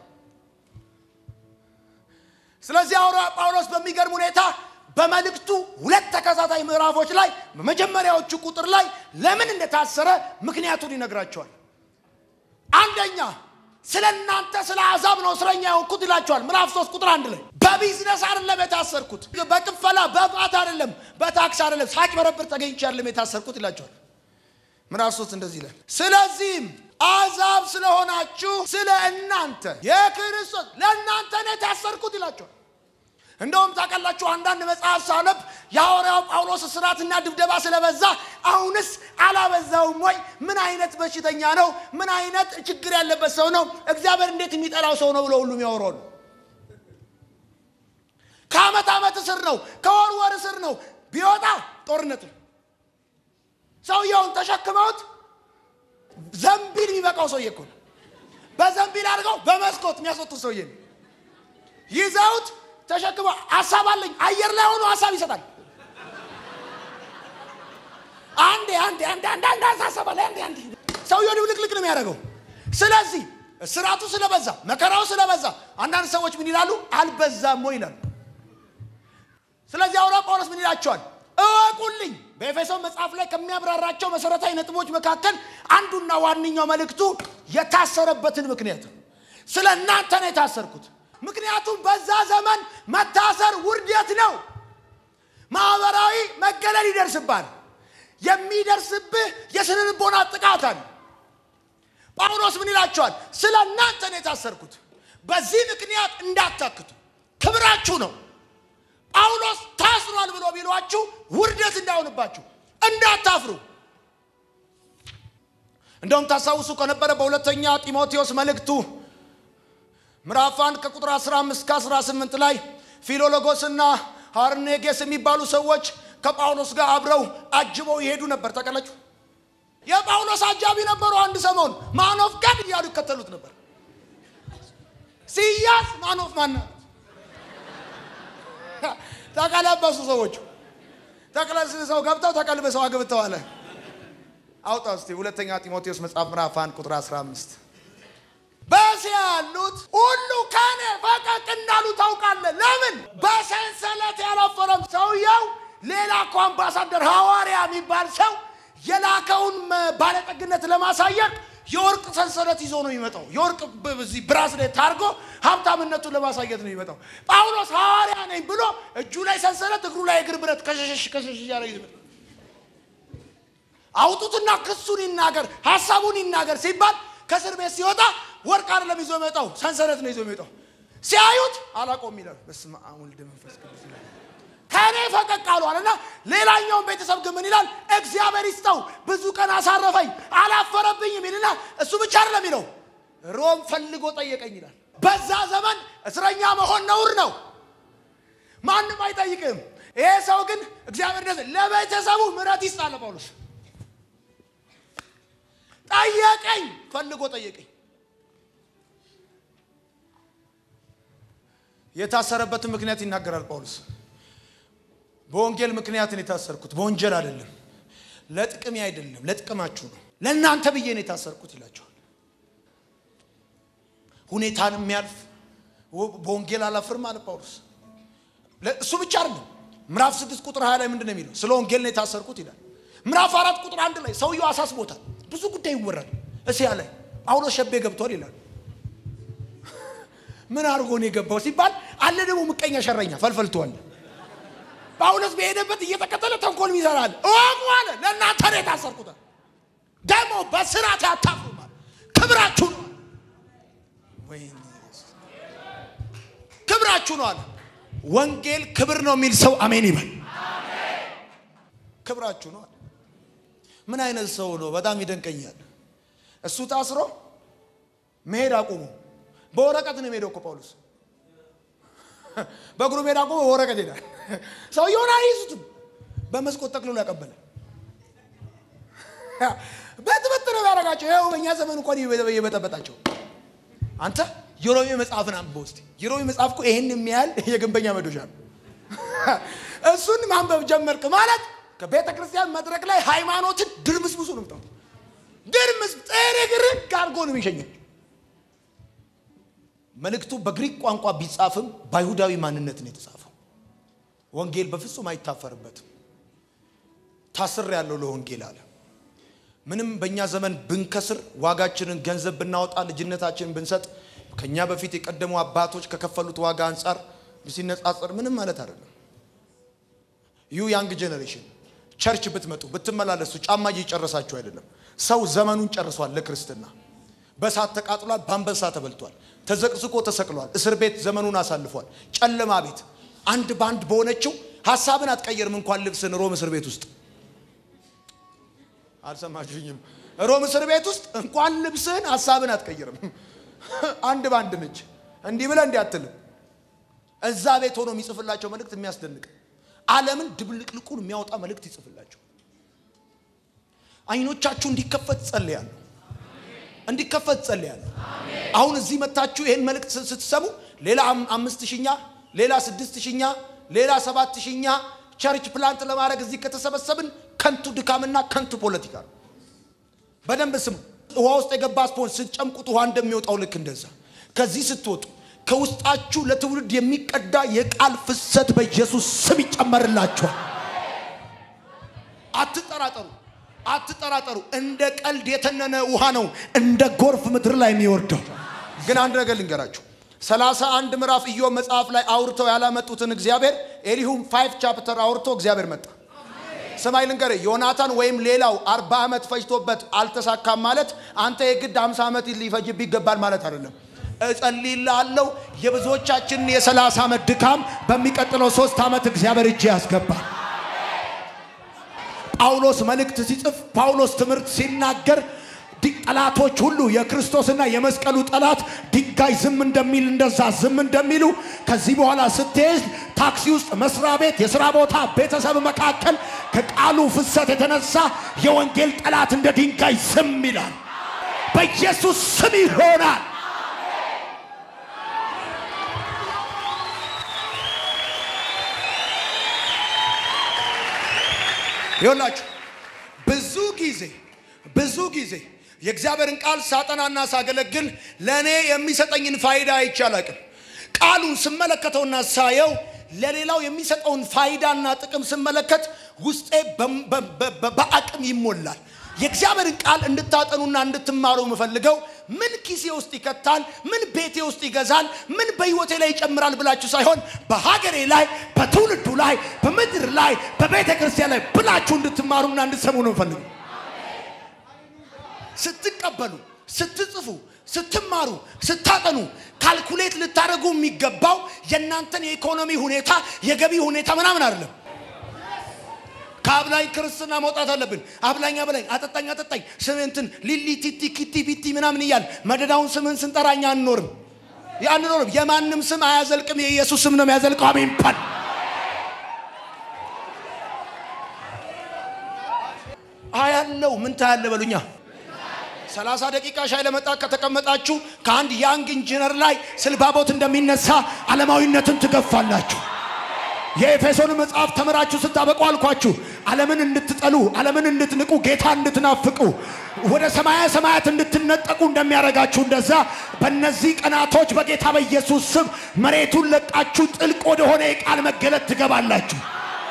ስለዚህ ሐዋርያ ጳውሎስ በሚገርም ሁኔታ በመልእክቱ ሁለት ተከታታይ ምዕራፎች ላይ በመጀመሪያዎቹ ቁጥር ላይ ለምን እንደታሰረ ምክንያቱን ይነግራቸዋል። አንደኛ ስለ እናንተ ስለ አሕዛብ ነው እስረኛ የሆንኩት ይላቸዋል። ምዕራፍ ሶስት ቁጥር አንድ ላይ በቢዝነስ አይደለም የታሰርኩት፣ በክፈላ በባት አይደለም፣ በታክስ አይደለም፣ ሳጭበረብር ተገኝቼ አይደለም የታሰርኩት ይላቸዋል። ምዕራፍ ሶስት እንደዚህ ይላል፣ ስለዚህም አሕዛብ ስለሆናችሁ ስለ እናንተ የክርስቶስ ለእናንተ ነው የታሰርኩት ይላቸዋል። እንደውም ታውቃላችሁ አንዳንድ መጽሐፍ ሳነብ የሐዋርያው ጳውሎስ እስራትና ድብደባ ስለበዛ አሁንስ አላበዛውም ወይ? ምን አይነት በሽተኛ ነው? ምን አይነት ችግር ያለበት ሰው ነው? እግዚአብሔር እንዴት የሚጠላው ሰው ነው ብሎ ሁሉ የሚያወራው ነው። ከዓመት ዓመት እስር ነው፣ ከወር ወር እስር ነው። ቢወጣ ጦርነት ነው። ሰውየውን ተሸክመውት ዘንቢል የሚበቃው ሰውዬ እኮ ነው። በዘንቢል አድርገው በመስኮት የሚያስወጡት ሰውዬ ነው። ይዘውት ተሸክመ ሀሳብ አለኝ አየር ላይ ሆኖ ሀሳብ ይሰጣል። አንዴ አንዴ አንዴ አንዴ አንዴ ሀሳብ አለ አንዴ አንዴ ሰውየው ድብልቅልቅ ነው የሚያደርገው። ስለዚህ እስራቱ ስለበዛ መከራው ስለበዛ አንዳንድ ሰዎች ምን ይላሉ? አልበዛም ወይ ይላሉ። ስለዚህ ሐዋርያው ጳውሎስ ምን ይላቸዋል? እወቁልኝ። በኤፌሶን መጽሐፍ ላይ ከሚያብራራቸው መሰረታዊ ነጥቦች መካከል አንዱና ዋነኛው መልእክቱ የታሰረበትን ምክንያት ነው። ስለ እናንተ ነው የታሰርኩት። ምክንያቱም በዛ ዘመን መታሰር ውርደት ነው። ማህበራዊ መገለል ይደርስባል። የሚደርስብህ የስነ ልቦና ጥቃት አለ። ጳውሎስ ምን ይላቸዋል? ስለ እናንተ ነው የታሰርኩት። በዚህ ምክንያት እንዳታክቱ፣ ክብራችሁ ነው። ጳውሎስ ታስሯል ብሎ ቢሏችሁ ውርደት እንዳይሆንባችሁ እንዳታፍሩ። እንደውም ታስታውሱ ከነበረ በሁለተኛ ጢሞቴዎስ መልእክቱ ምዕራፍ 1 ከቁጥር 15 እስከ 18 ላይ ፊሎሎጎስና ሃርኔጌስ የሚባሉ ሰዎች ከጳውሎስ ጋር አብረው አጅበው ይሄዱ ነበር። ተቀለጩ የጳውሎስ አጃቢ ነበሩ። አንድ ሰሞን ማኖፍ ጋድ እያሉ ይከተሉት ነበር። ሲያዝ ማኖፍ ማና ተቀለበሱ። ሰዎቹ ተቀለስሰው ገብተው ተቀልብሰው አግብተዋል። አውጣ እስቲ ሁለተኛ ጢሞቴዎስ መጽሐፍ ምዕራፍ 1 ቁጥር 15 በዚያ ያሉት ሁሉ ከኔ ፈቀቅ እንዳሉ ታውቃለህ። ለምን በሰንሰለት ያላፈረም ሰውየው ሌላ እኮ አምባሳደር ሐዋርያ የሚባል ሰው የላከውን ባለጠግነት ለማሳየት የወርቅ ሰንሰለት ይዞ ነው የሚመጣው። የወርቅ በዚህ ብራስሌት ታርጎ ሀብታምነቱን ለማሳየት ነው የሚመጣው። ጳውሎስ ሐዋርያ ነኝ ብሎ እጁ ላይ ሰንሰለት፣ እግሩ ላይ እግር ብረት ከሸሸሽ ከሸሽ እያለ ይመጣ አውጡትና ክሱን ይናገር ሀሳቡን ይናገር ሲባል ከእስር ቤት ሲወጣ ወርቅ አይደለም ይዞ የሚመጣው ሰንሰለት ነው ይዞ የሚመጣው። ሲያዩት አላቆም ይላል። በስመ አብ ወልድ መንፈስ ቅዱስ ይላል። ከእኔ ፈቀቅ አሏል እና ሌላኛውን ቤተሰብ ግን ምን ይላል? እግዚአብሔር ይስጠው ብዙ ቀን አሳረፈኝ አላፈረብኝም ይልና እሱ ብቻ አይደለም ይለው ሮም ፈልጎ ጠየቀኝ ይላል። በዛ ዘመን እስረኛ መሆን ነውር ነው። ማንም አይጠይቅም። ይሄ ሰው ግን እግዚአብሔር ደስ ለቤተሰቡ ምሕረት ይስጥ አለ ጳውሎስ። ጠየቀኝ፣ ፈልጎ ጠየቀኝ። የታሰረበትን ምክንያት ይናገራል ጳውሎስ። በወንጌል ምክንያት ነው የታሰርኩት፣ በወንጀል አይደለም፣ ለጥቅሜ አይደለም፣ ለጥቅማችሁ ነው፣ ለእናንተ ብዬ ነው የታሰርኩት ይላቸዋል። ሁኔታን የሚያልፍ በወንጌል አላፍርም አለ ጳውሎስ። እሱ ብቻ አይደለም። ምዕራፍ ስድስት ቁጥር ሀያ ላይ ምንድን ነው የሚለው? ስለ ወንጌል ነው የታሰርኩት ይላል። ምዕራፍ አራት ቁጥር አንድ ላይ ሰውየው አሳስቦታል። ብዙ ጉዳይ ይወራል። እስያ ላይ ጳውሎስ ሸቤ ገብቷል ይላል። ምን አድርጎ ነው የገባው ሲባል አለ ደግሞ ምቀኛ ሸረኛ ፈልፈልተዋል። ጳውሎስ በሄደበት እየተከተለ ተንኮል ይሰራል። እወቁ አለ ለእናንተ ነው የታሰርኩት። ደግሞ በስራት ያታፍሩማል። ክብራችሁ ነው ክብራችሁ ነው አለ። ወንጌል ክብር ነው የሚል ሰው አሜን ይበል። ክብራችሁ ነው አለ። ምን አይነት ሰው ነው? በጣም ይደንቀኛል። እሱ ታስሮ መሄድ አቁሙ። በወረቀት ነው የሄደው እኮ ጳውሎስ በእግሩ ሜዳ አቁሞ በወረቀት ሄዳል። ሰውየውን አይይዙትም። በመስኮት ጠቅልሎ ያቀበለ በጥበጥ ነው ያደረጋቸው። ይኸው በእኛ ዘመን እንኳን እየበጠበጣቸው አንተ የሮሜ መጽሐፍን አንብበው እስቲ። የሮሜ መጽሐፍ እኮ ይሄን የሚያህል የግንበኛ መዶሻ ነው። እሱን ማንበብ ጀመርክ ማለት ከቤተ ክርስቲያን መድረክ ላይ ሃይማኖትን ድርምስምሱ ነው ምጣው ድርምስ ጥርግርግ አድርጎ ነው የሚሸኘው። መልእክቱ በግሪክ ቋንቋ ቢጻፍም በአይሁዳዊ ማንነት ነው የተጻፈው። ወንጌል በፍጹም አይታፈርበትም። ታስር ያለው ለወንጌል አለ። ምንም በእኛ ዘመን ብንከስር፣ ዋጋችንን ገንዘብ ብናወጣ፣ ልጅነታችንን ብንሰጥ ከኛ በፊት የቀደሙ አባቶች ከከፈሉት ዋጋ አንጻር ሲነጻጸር ምንም ማለት አይደለም። ዩ ያንግ ጄኔሬሽን ቸርች ብትመጡ ብትመላለሱ ጫማ እየጨረሳችሁ አይደለም። ሰው ዘመኑን ጨርሷል። ለክርስትና በእሳት ተቃጥሏል፣ በአንበሳ ተበልቷል፣ ተዘቅዝቆ ተሰቅሏል፣ እስር ቤት ዘመኑን አሳልፏል። ጨለማ ቤት አንድ በአንድ በሆነችው ሀሳብን አትቀየርም። እንኳን ልብስን ሮም እስር ቤት ውስጥ አልሰማችሁኝም? ሮም እስር ቤት ውስጥ እንኳን ልብስህን ሀሳብን አትቀይርም። አንድ በአንድ ነች። እንዲህ ብለህ እንዲህ አትልም። እዛ ቤት ሆኖ የሚጽፍላቸው መልእክት የሚያስደንቅ ዓለምን ድብልቅልቁን የሚያወጣ መልእክት ይጽፍላቸው። አይኖቻችሁ እንዲከፈት ጸልያለሁ፣ እንዲከፈት ጸልያለሁ። አሁን እዚህ መታችሁ ይህን መልእክት ስትሰሙ ሌላ አምስት ሺኛ ሌላ ስድስት ሺኛ ሌላ ሰባት ሺኛ ቸርች ፕላንት ለማድረግ እዚህ ከተሰበሰብን ከንቱ ድካምና ከንቱ ፖለቲካ ነው። በደንብ ስሙ። ውሃ ውስጥ የገባ ስፖንጅ ስትጨምቁት ውሃ እንደሚወጣው ልክ እንደዛ ከዚህ ስትወጡ ከውስጣችሁ ለትውልድ የሚቀዳ የቃል ፍሰት በኢየሱስ ስም ይጨመርላችኋል። አትጠራጠሩ፣ አትጠራጠሩ። እንደ ቀልድ የተነነ ውሃ ነው እንደ ጎርፍ ምድር ላይ የሚወርደው። ግን አንድ ነገር ልንገራችሁ። ሰላሳ አንድ ምዕራፍ ኢዮብ መጽሐፍ ላይ አውርተው ያላመጡትን እግዚአብሔር ኤሊሁም ፋይቭ ቻፕተር አውርቶ እግዚአብሔር መጣ። ሰማይ ልንገር፣ ዮናታን ወይም ሌላው አርባ ዓመት ፈጅቶበት አልተሳካም ማለት አንተ የግድ አምሳ ዓመት ሊፈጅብ ይገባል ማለት አይደለም። እጸልይልሃለሁ የብዙዎቻችንን የሰላሳ ዓመት ድካም በሚቀጥለው ሶስት ዓመት እግዚአብሔር እጅ ያስገባል። ጳውሎስ መልእክት ሲጽፍ ጳውሎስ ትምህርት ሲናገር ጠላቶች ሁሉ የክርስቶስና የመስቀሉ ጠላት ድንጋይ ዝም እንደሚል እንደዛ ዝም እንደሚሉ ከዚህ በኋላ ስትሄድ ታክሲ ውስጥ፣ መስሪያ ቤት፣ የሥራ ቦታ፣ ቤተሰብ መካከል ከቃሉ ፍሰት የተነሳ የወንጌል ጠላት እንደ ድንጋይ ዝም ይላል። በኢየሱስ ስም ይሆናል። ይሆናችሁ ብዙ ጊዜ ብዙ ጊዜ የእግዚአብሔርን ቃል ሳጠናና ሳገለግል ለእኔ የሚሰጠኝን ፋይዳ አይቼ አላቅም። ቃሉን ስመለከተውና ሳየው ለሌላው የሚሰጠውን ፋይዳና ጥቅም ስመለከት ውስጤ በአቅም ይሞላል። የእግዚአብሔርን ቃል እንድታጠኑና እንድትማሩ የምፈልገው ምን ኪሴ ውስጥ ይከታል፣ ምን ቤቴ ውስጥ ይገዛል፣ ምን በሕይወቴ ላይ ይጨምራል ብላችሁ ሳይሆን በሀገሬ ላይ፣ በትውልዱ ላይ፣ በምድር ላይ፣ በቤተ ክርስቲያን ላይ ብላችሁ እንድትማሩና እንድትሰሙ ነው የምፈልገው። ስትቀበሉ፣ ስትጽፉ፣ ስትማሩ፣ ስታጠኑ ካልኩሌት ልታደርጉ የሚገባው የእናንተን የኢኮኖሚ ሁኔታ የገቢ ሁኔታ ምናምን አይደለም። ከአብላኝ ክርስትና መውጣት አለብን። አብላኝ አብላኝ፣ አጠጣኝ አጠጣኝ፣ ስምንትን ሊሊ ቲቲ ኪቲ ቢቲ ምናምን እያል መደዳውን ስምን ስንጠራኛ አንኖርም አንኖርም። የማንም ስም አያዘልቅም። የኢየሱስ ስም ነው የሚያዘልቀው። አሜን ባል አያለው ምን ታያለ በሉኛ ሰላሳ ደቂቃ ሻይ ለመጣት ከተቀመጣችሁ ከአንድ ያንግ ኢንጂነር ላይ ስልባቦት እንደሚነሳ ዓለማዊነትን ትገፋላችሁ። የኤፌሶን መጽሐፍ ተምራችሁ ስታበቁ አልኳችሁ፣ ዓለምን እንድትጠሉ፣ ዓለምን እንድትንቁ፣ ጌታ እንድትናፍቁ፣ ወደ ሰማያ ሰማያት እንድትነጠቁ እንደሚያደርጋችሁ እንደዛ በእነዚህ ቀናቶች በጌታ በኢየሱስ ስም መሬቱን ለቃችሁ ጥልቅ ወደሆነ የቃል መገለጥ ትገባላችሁ።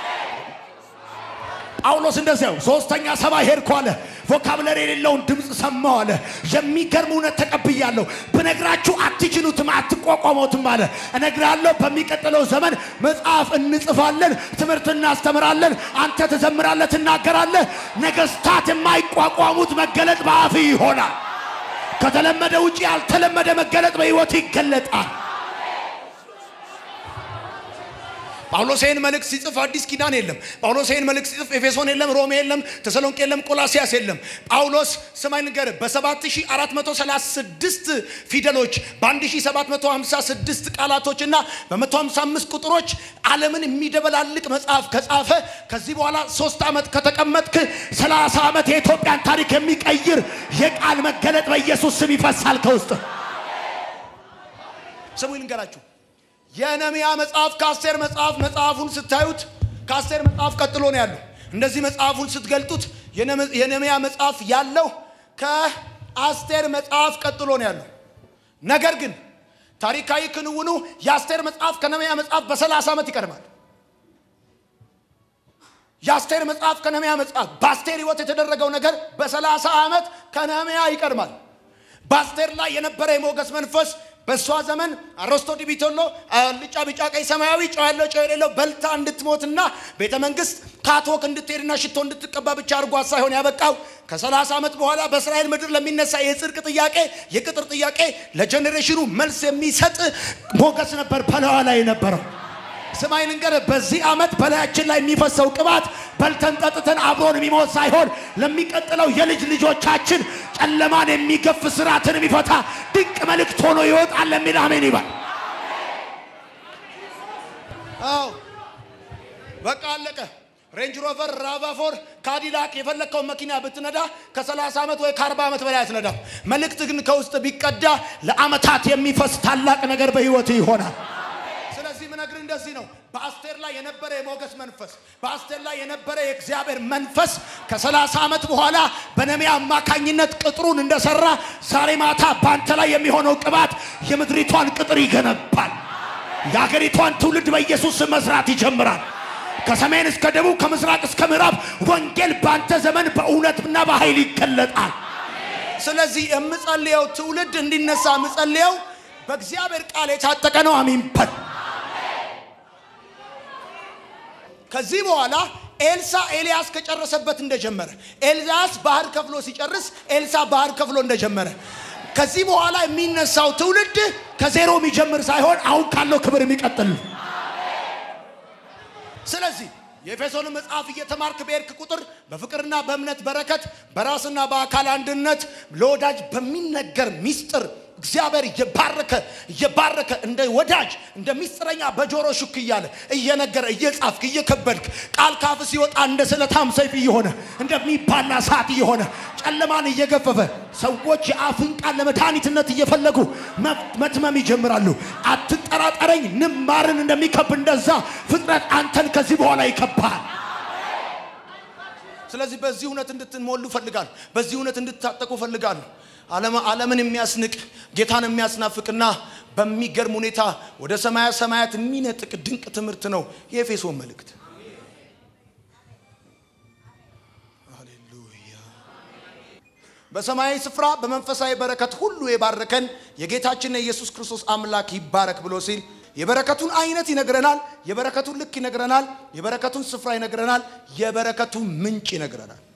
ጳውሎስ እንደዚያው ሶስተኛ ሰማይ ሄድኩ አለ። ቮካብለሪ የሌለውን ድምፅ ሰማሁ አለ። የሚገርም እውነት ተቀብያለሁ። ብነግራችሁ አትችሉትም፣ አትቋቋሙትም አለ። እነግራለሁ። በሚቀጥለው ዘመን መጽሐፍ እንጽፋለን፣ ትምህርት እናስተምራለን፣ አንተ ትዘምራለህ፣ ትናገራለህ። ነገስታት የማይቋቋሙት መገለጥ በአፍ ይሆናል። ከተለመደ ውጭ ያልተለመደ መገለጥ በሕይወት ይገለጣል። ጳውሎስ ይህን መልእክት ሲጽፍ አዲስ ኪዳን የለም። ጳውሎስ ይህን መልእክት ሲጽፍ ኤፌሶን የለም፣ ሮሜ የለም፣ ተሰሎንቄ የለም፣ ቆላሲያስ የለም። ጳውሎስ ስማኝ ንገር በ7436 ፊደሎች በ1756 ቃላቶች እና በ155 ቁጥሮች ዓለምን የሚደበላልቅ መጽሐፍ ከጻፈ ከዚህ በኋላ ሶስት ዓመት ከተቀመጥክ 30 ዓመት የኢትዮጵያን ታሪክ የሚቀይር የቃል መገለጥ በኢየሱስ ስም ይፈሳል ከውስጥ ስሙ ልንገራችሁ የነሚያ መጽሐፍ ከአስቴር መጽሐፍ መጽሐፉን ስታዩት ከአስቴር መጽሐፍ ቀጥሎ ነው ያለው። እንደዚህ መጽሐፉን ስትገልጡት የነሚያ መጽሐፍ ያለው ከአስቴር መጽሐፍ ቀጥሎ ነው ያለው። ነገር ግን ታሪካዊ ክንውኑ የአስቴር መጽሐፍ ከነሚያ መጽሐፍ በሰላሳ ዓመት ይቀድማል። የአስቴር መጽሐፍ ከነሚያ መጽሐፍ በአስቴር ሕይወት የተደረገው ነገር በሰላሳ ዓመት ከነሚያ ይቀድማል። በአስቴር ላይ የነበረ የሞገስ መንፈስ በእሷ ዘመን አሮስቶ ዲቢቶሎ ልጫ ቢጫ ቀይ ሰማያዊ ጨው ያለው ጨው የሌለው በልታ እንድትሞትና ቤተ መንግስት ካቶክ እንድትሄድና ሽቶ እንድትቀባ ብቻ አድርጓት ሳይሆን ያበቃው ከሰላሳ ዓመት በኋላ በእስራኤል ምድር ለሚነሳ የጽድቅ ጥያቄ የቅጥር ጥያቄ ለጀኔሬሽኑ መልስ የሚሰጥ ሞገስ ነበር በላዋ ላይ የነበረው። ስማይ ልንገርህ፣ በዚህ ዓመት በላያችን ላይ የሚፈሰው ቅባት በልተን ጠጥተን አብሮን የሚሞት ሳይሆን ለሚቀጥለው የልጅ ልጆቻችን ጨለማን የሚገፍ ስርዓትን የሚፈታ ድንቅ መልእክት ሆኖ ይወጣል የሚል አሜን ይባል። አዎ በቃ አለቀ። ሬንጅ ሮቨር፣ ራቫፎር፣ ካዲላክ የፈለግከውን መኪና ብትነዳ ከ30 ዓመት ወይ ከ40 ዓመት በላይ አትነዳም። መልእክት ግን ከውስጥ ቢቀዳ ለዓመታት የሚፈስ ታላቅ ነገር በህይወት ይሆናል። ስለዚህ ምነግር እንደዚህ ነው። በአስቴር ላይ የነበረ የሞገስ መንፈስ፣ በአስቴር ላይ የነበረ የእግዚአብሔር መንፈስ ከሰላሳ ዓመት በኋላ በነሚያ አማካኝነት ቅጥሩን እንደሰራ ዛሬ ማታ በአንተ ላይ የሚሆነው ቅባት የምድሪቷን ቅጥር ይገነባል። የአገሪቷን ትውልድ በኢየሱስ ስም መስራት ይጀምራል። ከሰሜን እስከ ደቡብ፣ ከምስራቅ እስከ ምዕራብ ወንጌል በአንተ ዘመን በእውነትና በኃይል ይገለጣል። ስለዚህ የምጸልየው ትውልድ እንዲነሳ የምጸልየው በእግዚአብሔር ቃል የታጠቀ ነው። አሚን በል። ከዚህ በኋላ ኤልሳ ኤልያስ ከጨረሰበት እንደጀመረ ኤልያስ ባህር ከፍሎ ሲጨርስ ኤልሳ ባህር ከፍሎ እንደጀመረ ከዚህ በኋላ የሚነሳው ትውልድ ከዜሮ የሚጀምር ሳይሆን አሁን ካለው ክብር የሚቀጥል ነው። ስለዚህ የኤፌሶንን መጽሐፍ እየተማርክ በሄድክ ቁጥር በፍቅርና በእምነት በረከት በራስና በአካል አንድነት ለወዳጅ በሚነገር ሚስጥር እግዚአብሔር እየባረከ እየባረከ እንደ ወዳጅ እንደ ሚስጥረኛ በጆሮ ሹክ እያለ እየነገረ እየጻፍክ እየከበድክ ቃል ካፍ ሲወጣ እንደ ስለታም ሰይፍ እየሆነ እንደሚባላ ሰዓት እየሆነ ጨለማን እየገፈፈ ሰዎች የአፍን ቃል ለመድኃኒትነት እየፈለጉ መትመም ይጀምራሉ። አትጠራጠረኝ፣ ንማርን እንደሚከብ እንደዛ ፍጥረት አንተን ከዚህ በኋላ ይከባል። ስለዚህ በዚህ እውነት እንድትሞሉ ፈልጋለሁ። በዚህ እውነት እንድታጠቁ ፈልጋለሁ። ዓለምን የሚያስንቅ ጌታን የሚያስናፍቅና በሚገርም ሁኔታ ወደ ሰማያ ሰማያት የሚነጥቅ ድንቅ ትምህርት ነው የኤፌሶን መልእክት። ሃሌሉያ። በሰማያዊ ስፍራ በመንፈሳዊ በረከት ሁሉ የባረከን የጌታችን የኢየሱስ ክርስቶስ አምላክ ይባረክ ብሎ ሲል የበረከቱን አይነት ይነግረናል። የበረከቱን ልክ ይነግረናል። የበረከቱን ስፍራ ይነግረናል። የበረከቱን ምንጭ ይነግረናል።